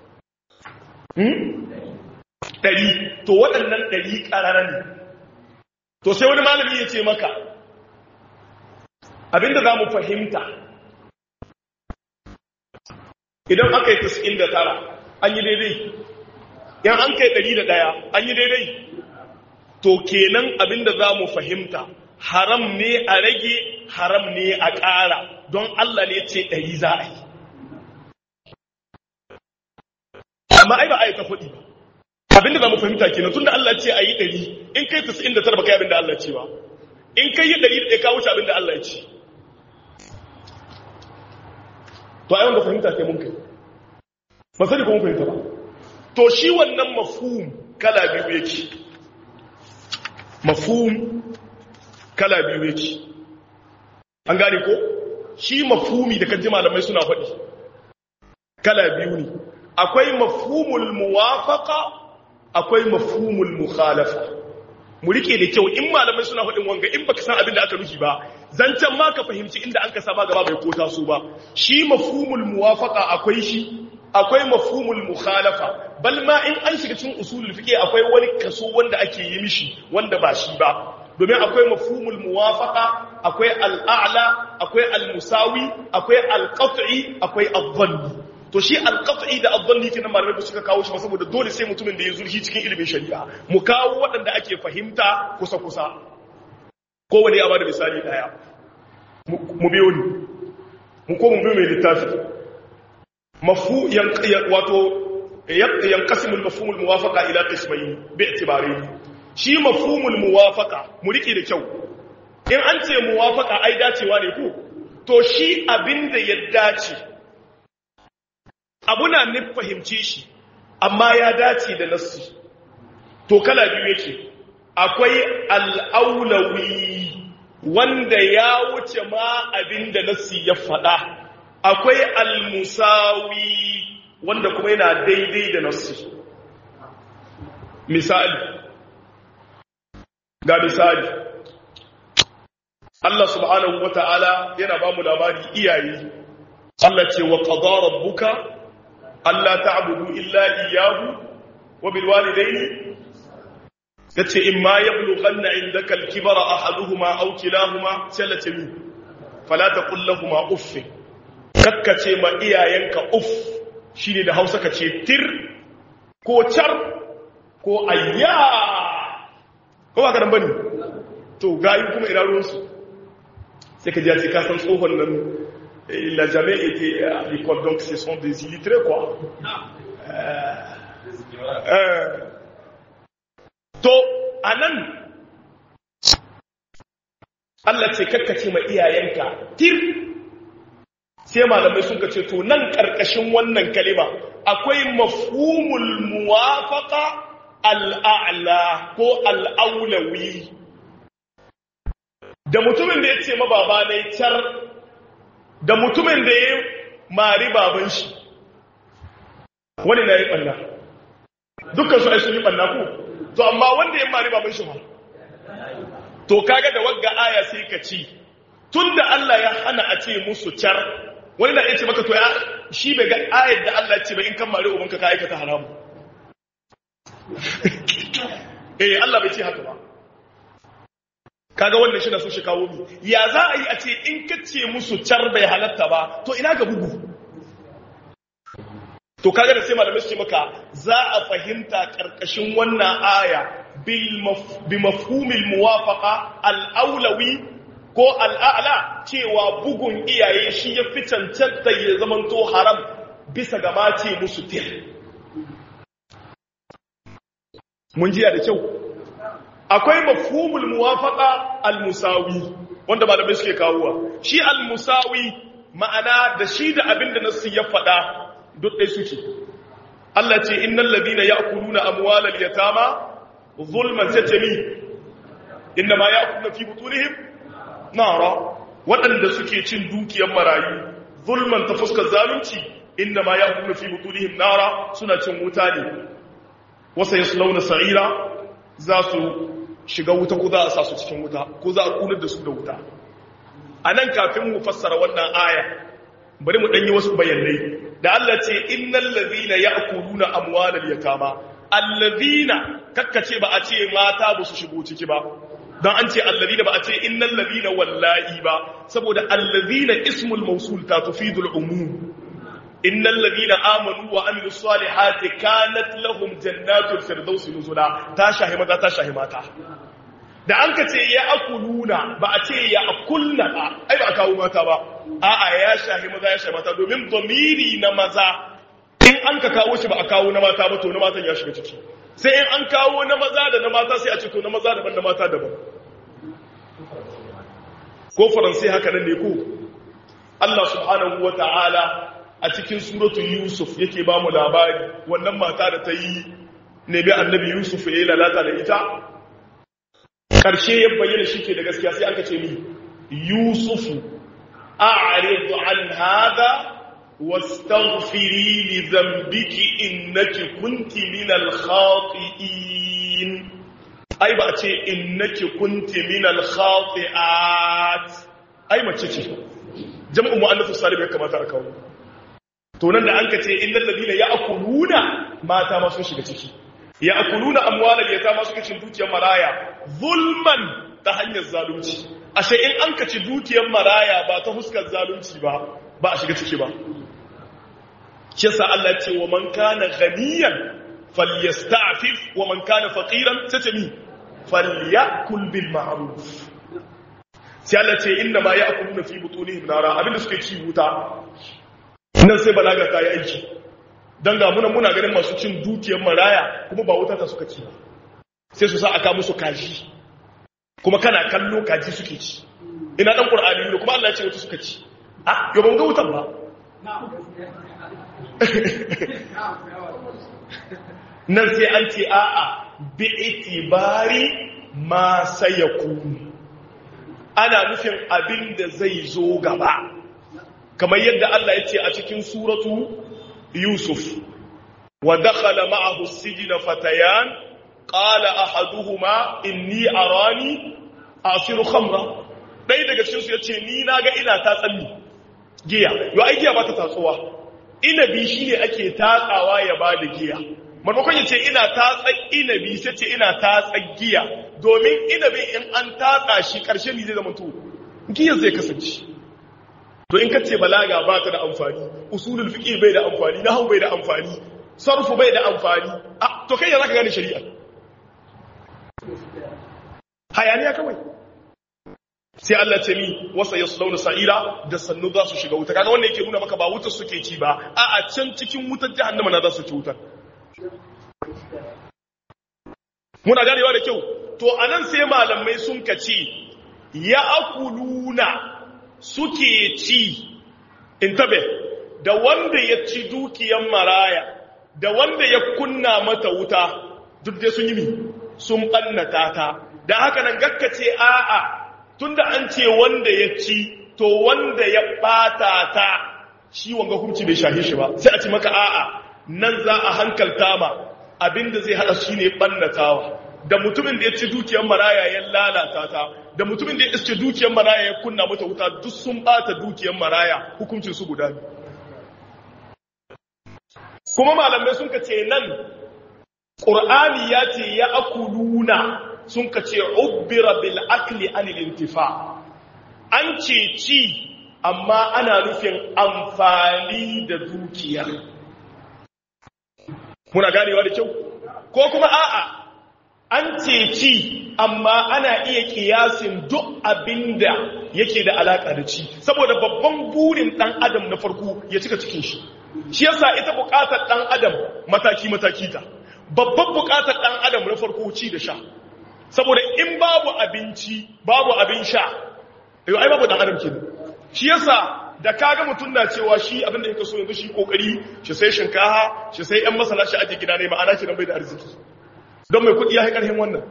hmm dari to waɗannan dari ƙarara ne to sai wani malami ya ce maka abinda za mu fahimta idan aka yi 99 an yi daidai yan an kai 101 an yi daidai to kenan abinda za mu fahimta haram ne a rage haram ne a ƙara don Allah ne ce ɗari za a yi amma ai ba a yi ta faɗi ba abinda za mu fahimta kenan tun da Allah ce a yi ɗari in kai ta sa'in da tara ba kai abinda Allah ce ba in kai yi ɗari da ɗaya ka wuce abinda Allah ya ce to a yawan da fahimta ke mun kai ba sani ko mun fahimta ba to shi wannan mafhum kala biyu yake mafhum kala biyu yake an gane ko shi mafhumi da kaji malamai suna faɗi kala biyu ne akwai mafhumul muwafaqa akwai mafhumul mukhalafa mu rike da kyau in malamai suna faɗin wanga in baka san abin da aka nufi ba zancen ma ka fahimci inda an ka saba gaba bai kota su ba shi mafhumul muwafaqa akwai shi akwai mafhumul mukhalafa bal ma in an shiga cikin usulul fiqh akwai wani kaso wanda ake yi mishi wanda ba shi ba domin akwai mafhumul muwafaqa akwai al'a'la akwai al-musawi akwai al-qat'i akwai adh-dhanni to shi al-qat'i da adh-dhanni kenan malamai ba suka kawo shi ba saboda dole sai mutumin da ya zurfi cikin ilimin shari'a mu kawo waɗanda ake fahimta kusa kusa kowane ya bada misali daya mu biyo ni mu ko mu biyo mai littafi mafu wato yanqasimu al-mafhum al-muwafaqa ila qismayn bi'tibarayn shi mafhumul muwafaqa mu rike da kyau in an ce muwafaqa ai dacewa ne ko to shi abinda ya dace abuna ne fahimce shi amma ya dace da nassi to kala biyu yake akwai al-aulawi wanda ya wuce ma abinda nassi ya faɗa akwai al-musawi wanda kuma yana daidai da nassi misali ga misali Allah subhanahu wata'ala yana ba mu labari iyaye Allah ce wa qadara rabbuka alla ta'budu illa iyyahu wa bil walidayni yace imma yablughanna indaka al-kibara ahaduhuma aw kilahuma sallata min fala taqul lahumu uff kakkace ma iyayenka uff shine da Hausa kace tir ko char ko ayya ko ba ka dan bane to gayi kuma ina ruwan su sai ka ji a ce ka san tsohon nan il n'a jamais été à l'école donc ce sont des illettrés quoi euh, euh, to anan Allah ce kakkace ma iyayenka tir sai malamai sun ce to nan karkashin wannan kalima akwai mafhumul muwafaqa al'a'la ko al'aulawi da mutumin da ya ce mababa ne car da mutumin da ya mari baban shi wani na yi ɓanna dukkan su ai sun yi ɓanna ku to amma wanda ya mari baban shi ba to kaga da wagga aya sai ka ci tun da Allah ya hana a ce musu car wani na iya ce maka to ya shi bai ga ayar da Allah ce ba in kan mari ubanka ka aikata haramu eh Allah bai ce haka ba kaga wannan shi na so shi kawo mi ya za a yi a ce in ka ce musu car bai halatta ba to ina ga bugu to kaga da sai malamai su ce maka za a fahimta karkashin wannan aya bi mafhumil muwafaqa al-aulawi ko al'a'la cewa bugun iyaye shi ya fi cancanta ya zamanto haram bisa ga mace musu tir mun jiya da kyau akwai mafhumul muwafaqa al-musawi wanda malamai suke kawowa shi al-musawi ma'ana da shi da abinda nasu ya faɗa duk ɗai suke Allah ce innal ladina ya'kuluna amwalal yatama zulman tatami inna ma ya'kuluna fi butunihim nara waɗanda suke cin dukiyar marayu zulman ta fuskar zalunci inna ma ya'kuluna fi butunihim nara suna cin wuta ne wasa yaslawna sa'ira za su shiga wuta ko za a sa su cikin wuta ko za a kunar da su da wuta anan kafin mu fassara wannan aya bari mu dan yi wasu bayanai da Allah ce innal ladhina ya'kuluna amwalal yatama alladhina kakkace ba a ce mata ba su shigo ciki ba dan an ce alladhina ba a ce innal ladhina wallahi ba saboda alladhina ismul mawsul ta tufidul umum innal ladhina amanu wa amilus salihati kanat lahum jannatul firdaus nuzula ta shahi maza ta shahi mata da an ka ce ya akuluna ba a ce ya akulna ba ai ba a kawo mata ba a'a ya shahi maza ya shahi mata domin domiri na maza in an ka kawo shi ba a kawo na mata ba to na matan ya shiga ciki sai in an kawo na maza da na mata sai a ce to na maza daban na mata daban ko faransai haka nan ne ko Allah subhanahu wa ta'ala a cikin suratu Yusuf yake ba mu labari wannan mata da ta yi nemi annabi Yusuf ya yi lalata da ita ƙarshe ya bayyana shi ke da gaskiya sai aka ce ni yusufu a'rid an hada wastaghfiri li dhanbiki innaki kunti min al-khati'in ai ba a ce innaki kunti min al-khati'at ai mace ce jama'u mu'annath salim ya kamata a kawo to nan da an ka ce innal ladina ya'kuluna mata ma sun shiga ciki ya'kuluna amwalal yatama suka cin dukiyar maraya zulman ta hanyar zalunci ashe in an kaci dukiyar maraya ba ta huskar zalunci ba ba a shiga ciki ba kisa Allah ce wa man kana ghaniyan falyasta'fif wa man kana faqiran tatami falyakul bil ma'ruf sai Allah ce inna ma ya'kuluna fi butunihim nara abinda suke ci wuta nan sai balaga ta yi aiki dan ga muna muna ganin masu cin dukiyar maraya kuma ba wuta ta suka ci ba sai su sa aka musu kaji kuma kana kallo kaji suke ci ina dan qur'ani ne kuma Allah ya ce wuta suka ci ah yo ban ga wutan ba nan sai an ce a'a bi itibari ma sayakunu ana nufin abin da zai zo gaba kamar yadda Allah ya ce a cikin suratu Yusuf wa dakhala ma'ahu as-sijna fatayan qala ahaduhuma inni arani asiru khamra dai daga cikin su yace ni naga ina ta tsalli giya yo ai giya ba ta tatsuwa inabi shine ake tatsawa ya bada giya maimakon yace ina tatsan inabi sai ce ina tatsan giya domin inabin in an tatsa shi karshe ne zai zama to giya zai kasance to in kace balaga ba ta da amfani usulul fiqh bai da amfani nahwu bai da amfani sarfu bai da amfani to kai ya zaka gane shari'a hayaniya kawai sai Allah ce mi wasa yaslawna sa'ira da sannu za su shiga wuta kaga wanda yake nuna maka ba wutar suke ci ba a a can cikin wutar jahannama na za su ci wutar muna ganewa da kyau to anan sai malamai sun kace ya akuluna suke ci intabe da wanda ya ci dukiyan maraya da wanda ya kunna mata wuta duk dai sun yi mi sun ɓannata ta da haka nan gakkace a'a tunda an ce wanda ya ci to wanda ya ɓata ta shi wanga hukunci bai shahi shi ba sai a ci maka a'a nan za a hankalta ma abinda zai hada shi ne ɓannatawa da mutumin da ya ci dukiyar maraya ya lalata ta da mutumin da ya iske dukiyar maraya ya kunna mata wuta duk sun ɓata dukiyar maraya hukuncin su guda ne kuma malamai sun ka ce nan ƙur'ani ya ce ya akuluna sun ka ce ubbira bil akli anil intifa an ce ci amma ana nufin amfani da dukiya muna ganewa da kyau ko kuma a'a an ce ci amma ana iya kiyasin duk abinda yake da alaka da ci saboda babban burin dan adam na farko ya cika cikin shi shi yasa ita bukatar dan adam mataki mataki ta babban bukatar dan adam na farko ci da sha saboda in babu abinci babu abin sha yau ai babu dan adam kenan shi yasa da kaga mutum na cewa shi abin da yake so yanzu shi kokari shi sai shinkaha shi sai yan masala shi aje gida ne ma'ana kenan bai da arziki don mai kudi ya yi karhin wannan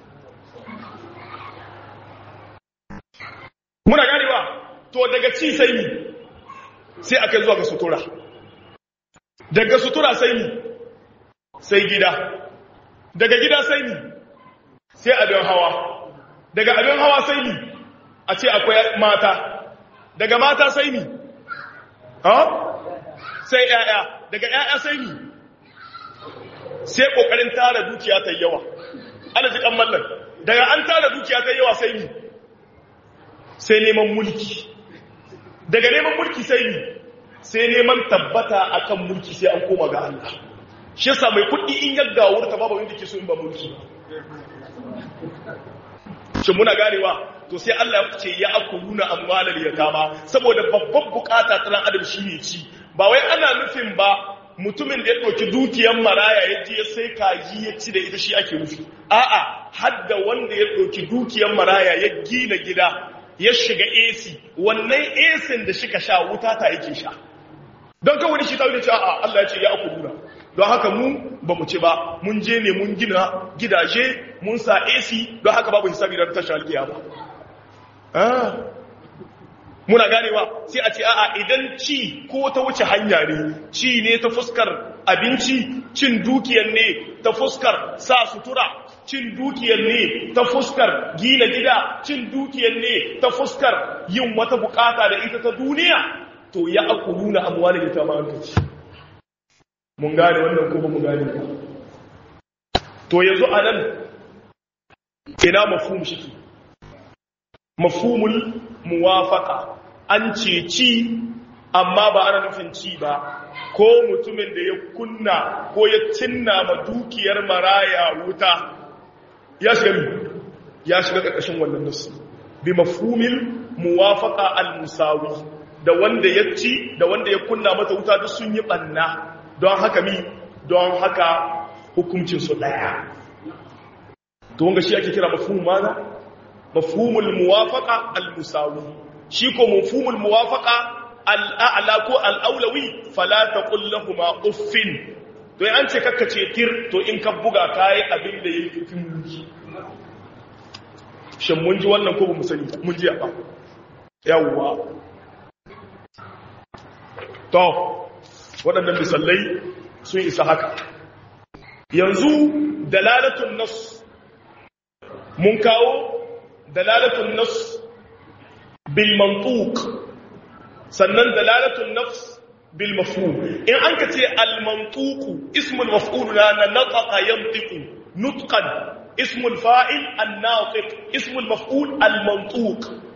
muna ganewa to daga ci sai ni sai aka zuwa ga sutura daga sutura sai ni sai gida daga gida sai ni sai abin hawa daga abin hawa sai ni a ce akwai mata daga mata sai ni ha sai yaya daga yaya sai ni sai kokarin tara dukiya ta yawa ana ji kan mallan daga an tara dukiya ta yawa sai ni sai neman mulki daga neman mulki sai ni sai neman tabbata akan mulki sai an koma ga Allah shi yasa mai kuɗi in yadda wurta babu wanda ke so in ba mulki shin muna ganewa to sai Allah ya ce ya akuluna amwalal yatama saboda babban bukata ta dan adam shine ci ba wai ana nufin ba mutumin da ya ɗauki dukiyar maraya ya je sai kaji ya ci da ita shi ake nufi a'a hadda wanda ya ɗauki dukiyar maraya ya gina gida ya shiga AC wannan AC da shika sha wuta ta yake sha don kawai shi ta wuce a'a Allah ya ce ya akuluna don haka mu ba mu ci ba mun je ne mun gina gidaje mun sa AC don haka babu hisabi da tashar alkiyama ah muna ganewa sai a ce a'a idan ci ko ta wuce hanya ne ci ne ta fuskar abinci cin dukiyar ne ta fuskar sa sutura cin dukiyar ne ta fuskar gina gida cin dukiyar ne ta fuskar yin wata bukata da ita ta duniya to ya akuluna amwalin ta ma ci mun gane wannan ko ba mu gane ba to yanzu anan ina mafhum shi mafhumul muwafaqa an ce ci amma ba ana nufin ci ba ko mutumin da ya kunna ko ya cinna ma dukiyar maraya wuta ya shiga mi ya shiga ƙarƙashin wannan nasu bi mafhumil muwafaqa al-musawi da wanda ya ci da wanda ya kunna mata wuta duk sun yi banna don haka mi don haka hukuncin su daya to wanga shi ake kira mafhum maza mafhumul muwafaqa al-musawi shi ko mafhumul muwafaqa al-a'la ko al-awlawi fala taqul lahumu uffin to an ce kakkace tir to in ka buga kai abin da yake fin mulki shin mun ji wannan ko ba mu sani mun ji ba yawwa to waɗannan misalai sun isa haka yanzu dalalatun nas mun kawo dalalatun nas bil mantuq sannan dalalatun nafs bil mafhum in an ka ce al mantuq ismul maf'ul na nataqa yantiqu nutqan ismul fa'il an natiq ismul maf'ul al mantuq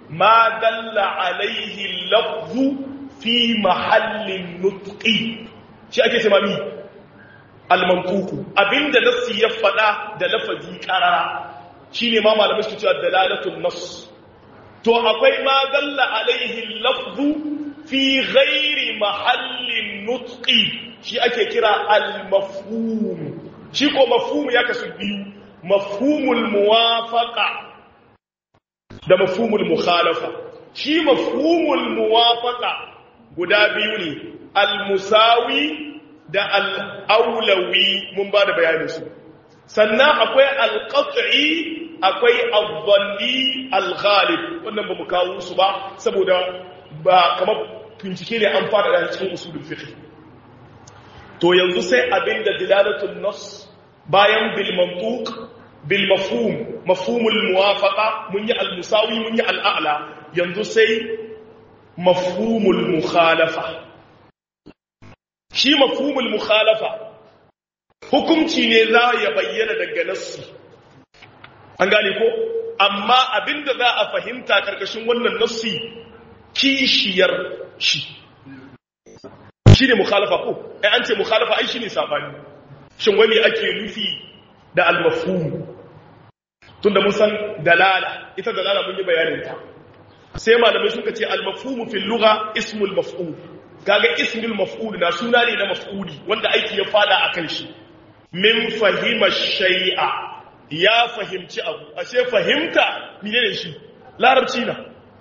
ma dalla alaihi lafzu fi mahallin nutqi shi ake ce mami al-mantuku abinda nassi ya fada da lafazi qarara shine ma malamai su cewa dalalatul nass to akwai ma dalla alaihi lafzu fi ghairi mahallin nutqi shi ake kira al-mafhum shi ko mafhum ya kasu biyu mafhumul muwafaqa da mafhumul mukhalafa shi mafhumul muwafaqa guda biyu ne al-musawi da al-aulawi mun ba da bayanin su sannan akwai al-qat'i akwai al-dhanni al-ghalib wannan ba mu kawo su ba saboda ba kamar bincike ne an fara da cikin usulul fiqh to yanzu sai abinda dilalatul nas bayan bil mantuq bil mafhum mafhumul muwafaqa mun yi al musawi mun yi al a'la yanzu sai mafhumul mukhalafa shi mafhumul mukhalafa hukunci ne za ya bayyana daga nassi an gane ko amma abinda za a fahimta karkashin wannan nassi kishiyar shi shi ne mukhalafa ko ai an ce mukhalafa ai shi ne sabani shin wani ake nufi da al-mafhum tunda mun san dalala ita dalala mun yi bayanin ta sai malamai suka ce al-mafhum fil lugha ismul maf'ul kaga ismul maf'ul na suna ne na maf'uli wanda aiki ya fada akan shi min fahima shay'a ya fahimci abu ashe fahimta menene shi larabci na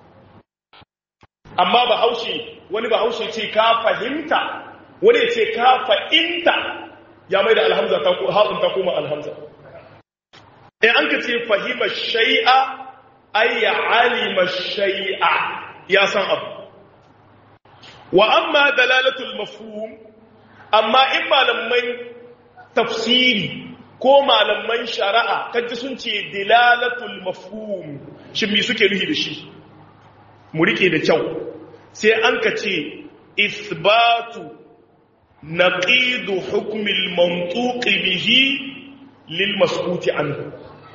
amma ba haushe wani ba haushe ce ka fahimta wani ce ka fahimta ya mai da alhamza ta ko haɗin ta koma alhamza in an ka ce fahima shai'a ay ya alima shai'a ya san abu wa amma dalalatul mafhum amma in malaman tafsiri ko malaman shari'a kaji sun ce dilalatul mafhum shin me suke nufi da shi mu rike da kyau sai an ka ce isbatu naqidu hukmil mantuqi bihi lil maskuti anhu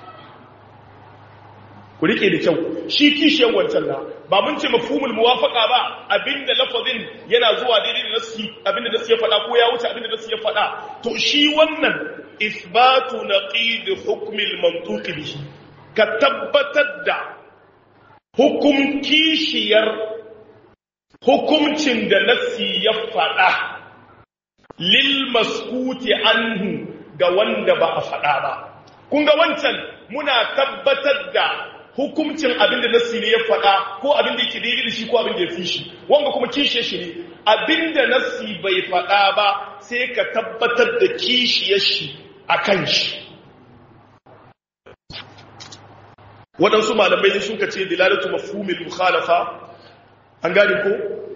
ku rike da kyau shi kishiyar wancan na ba mun ce mafhumul muwafaqa ba abinda lafazin yana zuwa daidai da nasi abinda nasi ya faɗa ko ya wuce abinda nasi ya faɗa to shi wannan isbatu naqidu hukmil mantuqi bihi ka tabbatar da hukum kishiyar hukumcin da nassi ya faɗa lil maskuti anhu ga wanda ba a faɗa ba kun ga wancan muna tabbatar da hukumcin abin da nassi ne ya faɗa ko abin da yake daidai da shi ko abin da ya fi shi wanga kuma kishiyar shi ne abin da nassi bai faɗa ba sai ka tabbatar da kishiyar shi a kan shi waɗansu malamai sun ka ce dilalatu mafhumil mukhalafa an gane ko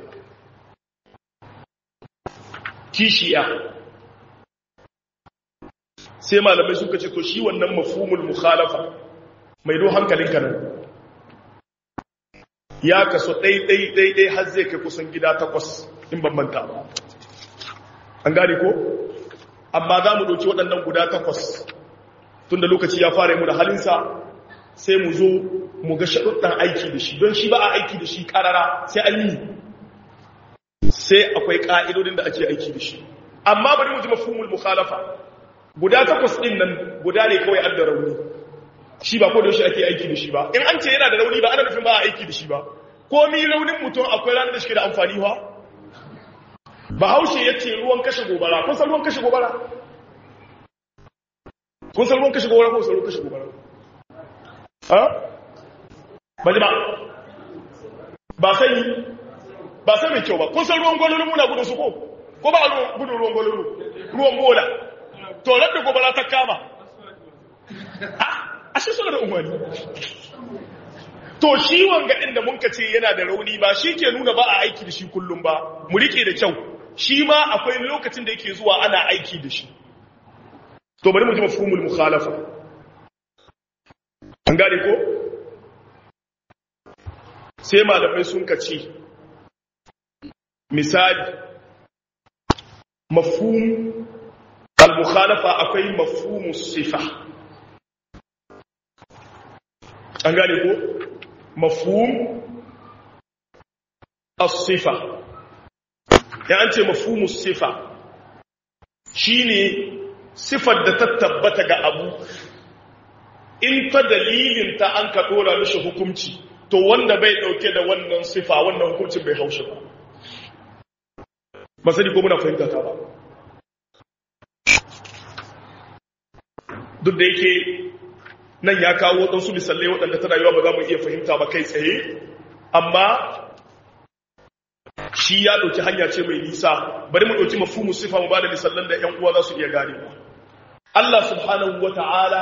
kishiya sai malamai suka ce to shi wannan mafhumul mukhalafa mai do hankalin ka nan ya kaso ɗai ɗai ɗai ɗai har zai kai kusan gida takwas in bambanta an gane ko amma za mu ɗauki waɗannan guda takwas tun da lokaci ya fara mu da halinsa sai mu zo mu ga shaɗuɗɗan aiki da shi don shi ba a aiki da shi ƙarara sai an yi sai akwai ƙa'idodin da ake aiki da shi amma bari mu ji mafhumul mukhalafa guda takwas ɗin nan guda ne kawai an da rauni shi ba ko da shi ake aiki da shi ba in an ce yana da rauni ba ana nufin ba a aiki da shi ba ko mi raunin mutum akwai ranar da shi da amfani ba bahaushe ya ce ruwan kashe gobara kun san ruwan kashe gobara kun san ruwan kashe gobara ko san ruwan kashe gobara ba ji ba ba sai ba sai mai kyau ba kun san ruwan gwalolo muna gudun su ko ko ba gudun ruwan gwalolo ruwan bola to da gobara ta kama a shi suna da umarni to shi wanga inda mun ka ce yana da rauni ba shi ke nuna ba a aiki da shi kullum ba mu rike da kyau shi ma akwai lokacin da yake zuwa ana aiki da shi to bari mu ji mafhumul mukhalafa an gane ko sai malamai sun kace misali mafhum al-mukhalafa akwai mafhumus sifa an gane ko mafhum as-sifa ya an ce mafhumu sifa shine sifar da ta tabbata ga abu in ta dalilin ta an ka dora mishi hukunci to wanda bai dauke da wannan sifa wannan hukuncin bai haushi ba ba sani ko muna fahimta ta ba duk da yake nan ya kawo waɗansu misalai waɗanda ta rayuwa ba za mu iya fahimta ba kai tsaye amma shi ya ɗauki hanya ce mai nisa bari mu ɗauki mafumu sifa mu ba da misallan da ‘yan uwa za su iya gane ba Allah subhanahu wa ta'ala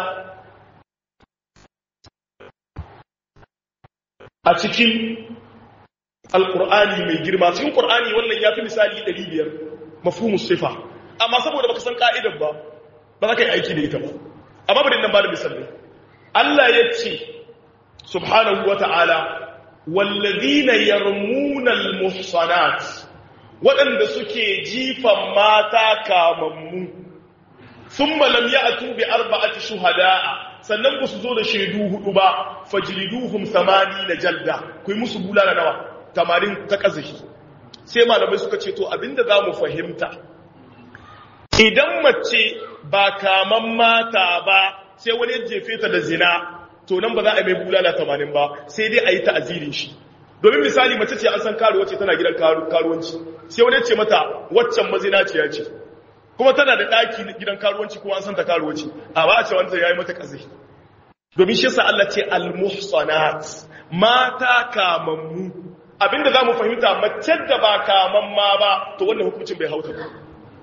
a cikin alƙur'ani mai girma cikin ƙur'ani wannan ya fi misali ɗari biyar mafumu sifa amma saboda baka san ƙa'idar ba ba za ka yi aiki da ita ba amma bari nan ba da misalai Allah ya ce subhanahu wa ta'ala wallazina yarmuna almuhsanat waɗanda suke jifan mata kamammu thumma lam ya'tu bi arba'ati shuhada'a sannan ba su zo da shaidu hudu ba fajliduhum na jalda kuyi musu bulala nawa tamarin ta kazahi sai malamai suka ce to abinda zamu fahimta idan mace ba kaman mata ba sai wani jefe ta da zina to nan ba za a mai bulala tamanin ba sai dai a yi ta'azirin shi domin misali mace ce an san karuwa ce tana gidan karuwanci sai wani ce mata waccan mazinaciya ce kuma tana da ɗaki gidan karuwanci kuma an san ta karuwa ce a ba a ce wanda ya yi mata ƙazai domin shi sa Allah ce al-muhsanat mata kamammu abinda za mu fahimta mace da ba kamamma ba to wannan hukuncin bai hauta ba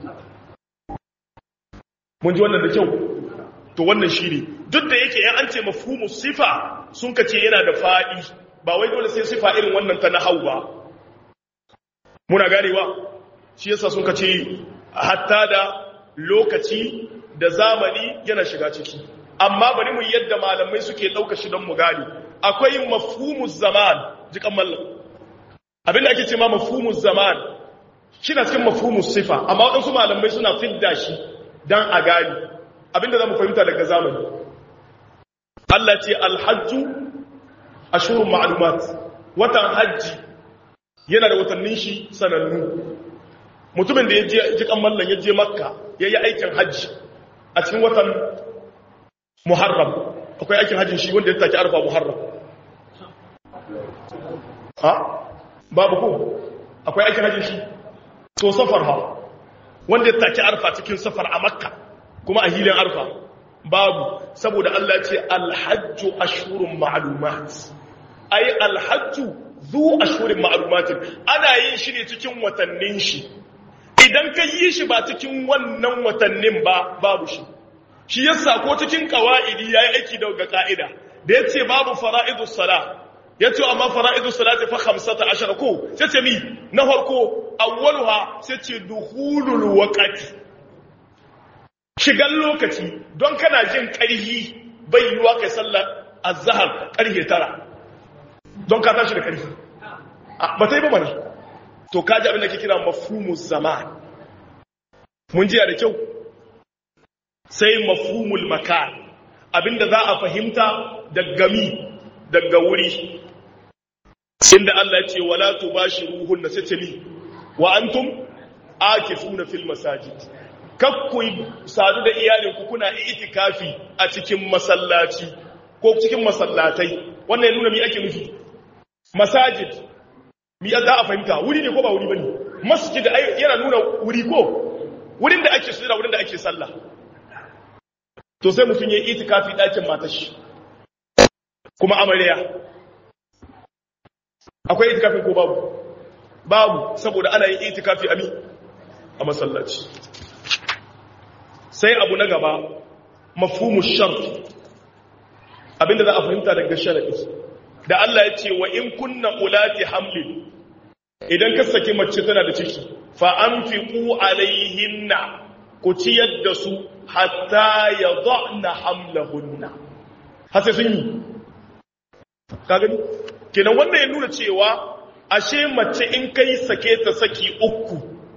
mun ji wannan da kyau to wannan shi ne duk da yake yan an ce mafhumu sifa sun kace yana da faɗi ba wai dole sai sifa irin wannan ta nahau ba muna ganewa shi yasa sun kace hatta da lokaci da zamani yana shiga ciki amma bari mu yadda malamai suke ɗauka shi don mu gane akwai mafhumu zaman jikan mallam abinda ake ce ma mafhumu zaman shi na cikin mafhumu sifa amma waɗansu malamai suna fidda shi don a gani abinda za mu fahimta daga zamani Allah ce alhajju ashurun ma'lumat watan hajji yana da watannin shi sanannu mutumin da ya je jikan mallan ya je makka ya yi aikin hajji a cikin watan muharram akwai aikin hajjin shi wanda ya take arfa muharram ha babu ko akwai aikin hajjin shi to safar ha wanda ya take arfa cikin safar a makka kuma a hilin arfa babu saboda Allah ce alhajju ashurun ma'lumat ai alhajju zu ashurun ma'lumat ana yin shi ne cikin watannin shi idan ka yi shi ba cikin wannan watannin ba babu shi shi yasa ko cikin qawaidi yayi aiki da ga ka'ida da yace babu fara'idus sala yace amma fara'idus salati fa 15 ko sai ce mi na farko awwaluha sai ce duhulul waqti shigan lokaci don kana jin ƙarhi bai yiwa kai sallar azhar ƙarhe tara don ka tashi da ƙarhi ba ta yi ba mana to ka ji abin da ke kira mafhumus zaman mun jiya da kyau sai mafhumul makan abinda za a fahimta daga mi daga wuri inda Allah ce wala tubashiruhun na sace mi wa antum akifuna fil masajid kakku sadu da iyalinku kuna itikafi a cikin masallaci ko cikin masallatai wannan ya nuna mi ake nufi masajid mi za a fahimta wuri ne ko ba wuri bane masjid yana nuna wuri ko wurin da ake sujada wurin da ake sallah to sai mutum yayi itikafi dakin matar shi kuma amarya akwai itikafin ko babu babu saboda ana yin itikafi a mi a masallaci sai abu na gaba mafhumu shart abinda za a fahimta daga sharadi da Allah ya ce wa in kunna ulati hamlin idan ka saki mace tana da ciki fa anfiqu alaihinna ku ciyar da su hatta yadhna hamlahunna har sai sun yi ka gani kenan wannan ya nuna cewa ashe mace in kai sake ta saki uku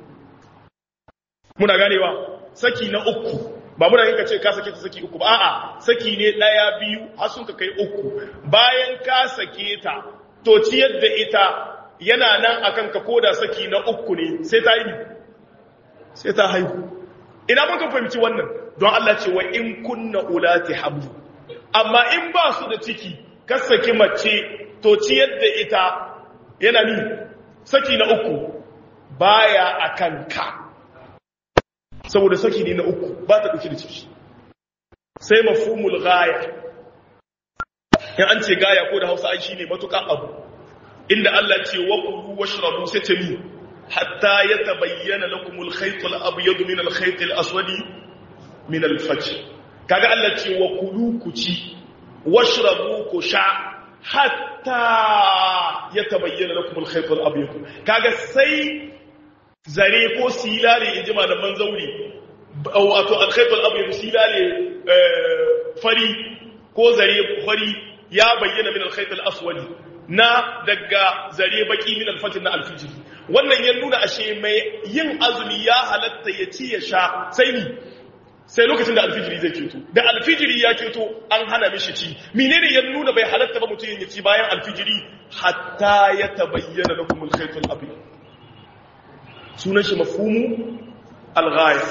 muna ganewa saki na uku ba muna yin ka ce ka sake ta saki uku ba a'a saki ne daya biyu har sun ka kai uku bayan ka sake ta to ciyar da ita yana nan akan ka koda saki na uku ne sai ta yi sai ta haihu ina mun ka fahimci wannan don Allah ce wa in kunna ulati hablu amma in ba su da ciki ka saki mace to ciyar da ita yana ni saki na uku baya akan ka saboda saki ne na uku ba ta dauki da ciki sai mafhumul ghaya in an ce gaya ko da Hausa ai shine matuƙa abu inda Allah ce wa kulu washrabu sai ce mi hatta yatabayyana lakumul khaytul abyad min al khaytil aswad min al fajr kaga Allah ce wa kulu ku ci washrabu ku sha hatta yatabayyana lakumul khaytul abyad kaga sai zare ko silale inji malaman zauri wato al khaytul abyad silale fari ko zare fari ya bayyana min al khaytul aswad na daga zare baki min alfatin na alfijiri wannan ya nuna ashe mai yin azumi ya halatta ya ci ya sha sai ni sai lokacin da alfijiri zai keto da alfijiri ya keto an hana mishi ci menene ya nuna bai halatta ba mutum ya ci bayan alfijiri hatta ya tabayyana lakum al-khayt al-abyad sunan shi mafhumu al-ghaya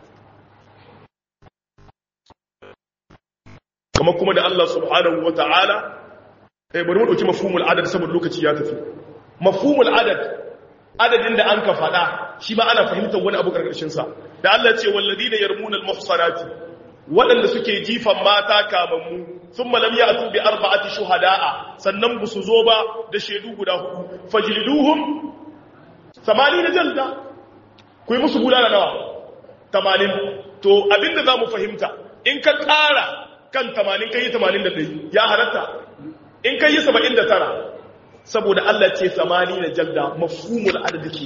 kamar kuma da Allah subhanahu wa ta'ala eh bari mu dauki mafhumul adad saboda lokaci ya tafi mafhumul adad adadin da an ka fada shi ma ana fahimtar wani abu karkashin sa da Allah ce walladina yarmuna almuhsanati wadanda suke jifan mata kamammu thumma lam ya'tu bi arba'ati shuhada'a sannan bu su zo ba da shedu guda hudu fajliduhum 80 jalda ku yi musu bulala nawa 80 to abinda zamu fahimta in ka ƙara kan 80 kai 81 ya halatta in kai yi saba'in da tara saboda Allah ce samani na jalda mafhumul adadi ke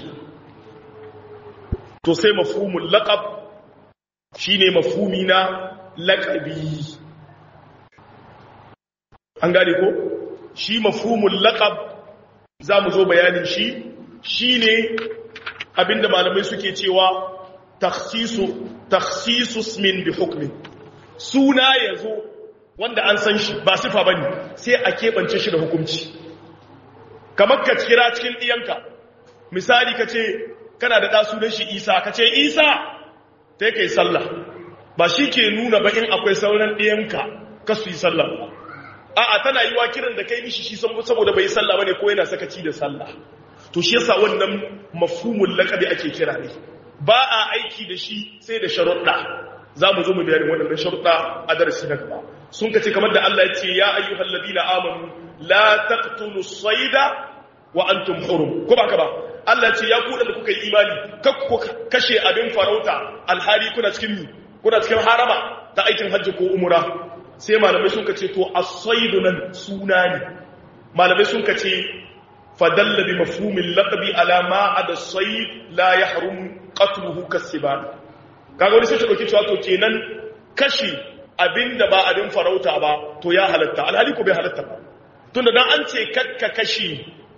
to sai mafhumul laƙab shi ne mafhumi na laƙabi an gane ko shi mafhumul laƙab za mu zo bayanin shi shi ne abinda malamai suke cewa taksisus min bi hukmin suna ya zo wanda an san shi ba sifa ba ne sai a keɓance shi da hukunci kamar ka kira cikin ɗiyanka misali ka ce kana da ɗasu don shi isa ka ce isa ta kai sallah ba shi ke nuna ba in akwai sauran ɗiyanka ka su yi sallah ba a'a tana yi wa kiran da kai mishi shi saboda bai yi sallah ba ne ko yana sakaci da sallah to shi yasa wannan mafhumul laqabi ake kira ne ba a aiki da shi sai da sharuɗa za mu zo mu bayanin waɗannan sharuɗa a darasi na gaba sun kace kamar da Allah ya ce ya ayyuhal ladina amanu la taqtulu sayda wa antum hurum ko ba ka ba Allah ya ce ya ku da kuka yi imani kakku kashe abin farauta alhali kuna cikin mi kuna cikin harama ta aikin hajji ko umra sai malamai sun kace to as-saydu nan suna ne malamai sun kace fadalla bi mafhumil laqabi ala ma ada as-sayd la yahrum qatluhu kasiban kaga wani sai ta dauki cewa to kenan kashi abinda ba abin farauta ba to ya halatta alhali ko bai halatta ba tunda dan an ce kakka kashi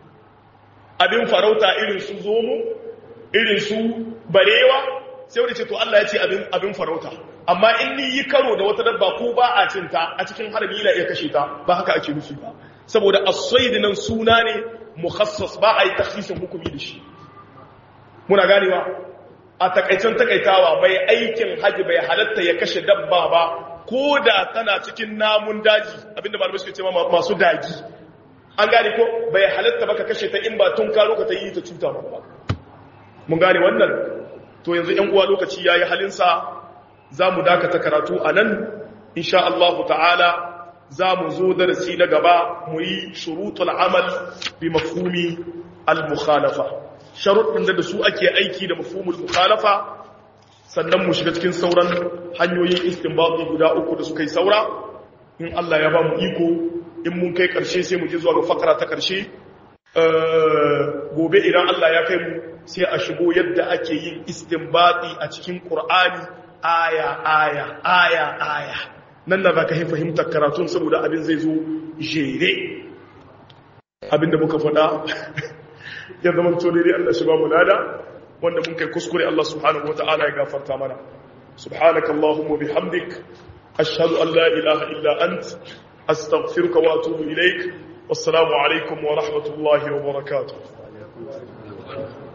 abin farauta irin su zomo irin su barewa sai wani ce to Allah ya ce abin abin farauta amma in ni yi karo da wata dabba ko ba a cinta a cikin harami ina iya kashe ta ba haka ake nufi ba saboda as-sayd nan suna ne mukhassas ba a yi takhsisin hukumi da shi muna ganewa a takaicen takaitawa bai aikin haji bai halatta ya kashe dabba ba ko da tana cikin namun daji abinda malamai suke cewa masu daji an gane ko bai halatta baka kashe ta in ba tun karo ka ta yi ta cuta ba mun gane wannan to yanzu yan uwa lokaci yayi halinsa za mu dakata karatu a nan insha Allah ta'ala za mu zo darasi na gaba mu yi shurutul amal bi mafhumi al-mukhalafa sharuɗin da su ake aiki da mafhumul mukhalafa sannan mu shiga cikin sauran hanyoyin istinbati guda uku da suka yi saura in Allah ya ba mu iko in mun kai ƙarshe sai mu je zuwa ga fakara ta ƙarshe gobe idan Allah ya kai mu sai a shigo yadda ake yin istinbati a cikin Qur'ani aya aya aya aya nan da zaka fahimtar karatun saboda abin zai zo jere abinda muka faɗa ya zama tone dai Allah shi ba mu lada wanda mun kai kuskure Allah subhanahu wataala ya gafarta mana subhanaka allahumma bihamdik ashhadu an la ilaha illa ant astaghfiruka wa atubu ilaik wassalamu alaikum wa rahmatullahi wa barakatuh alaikum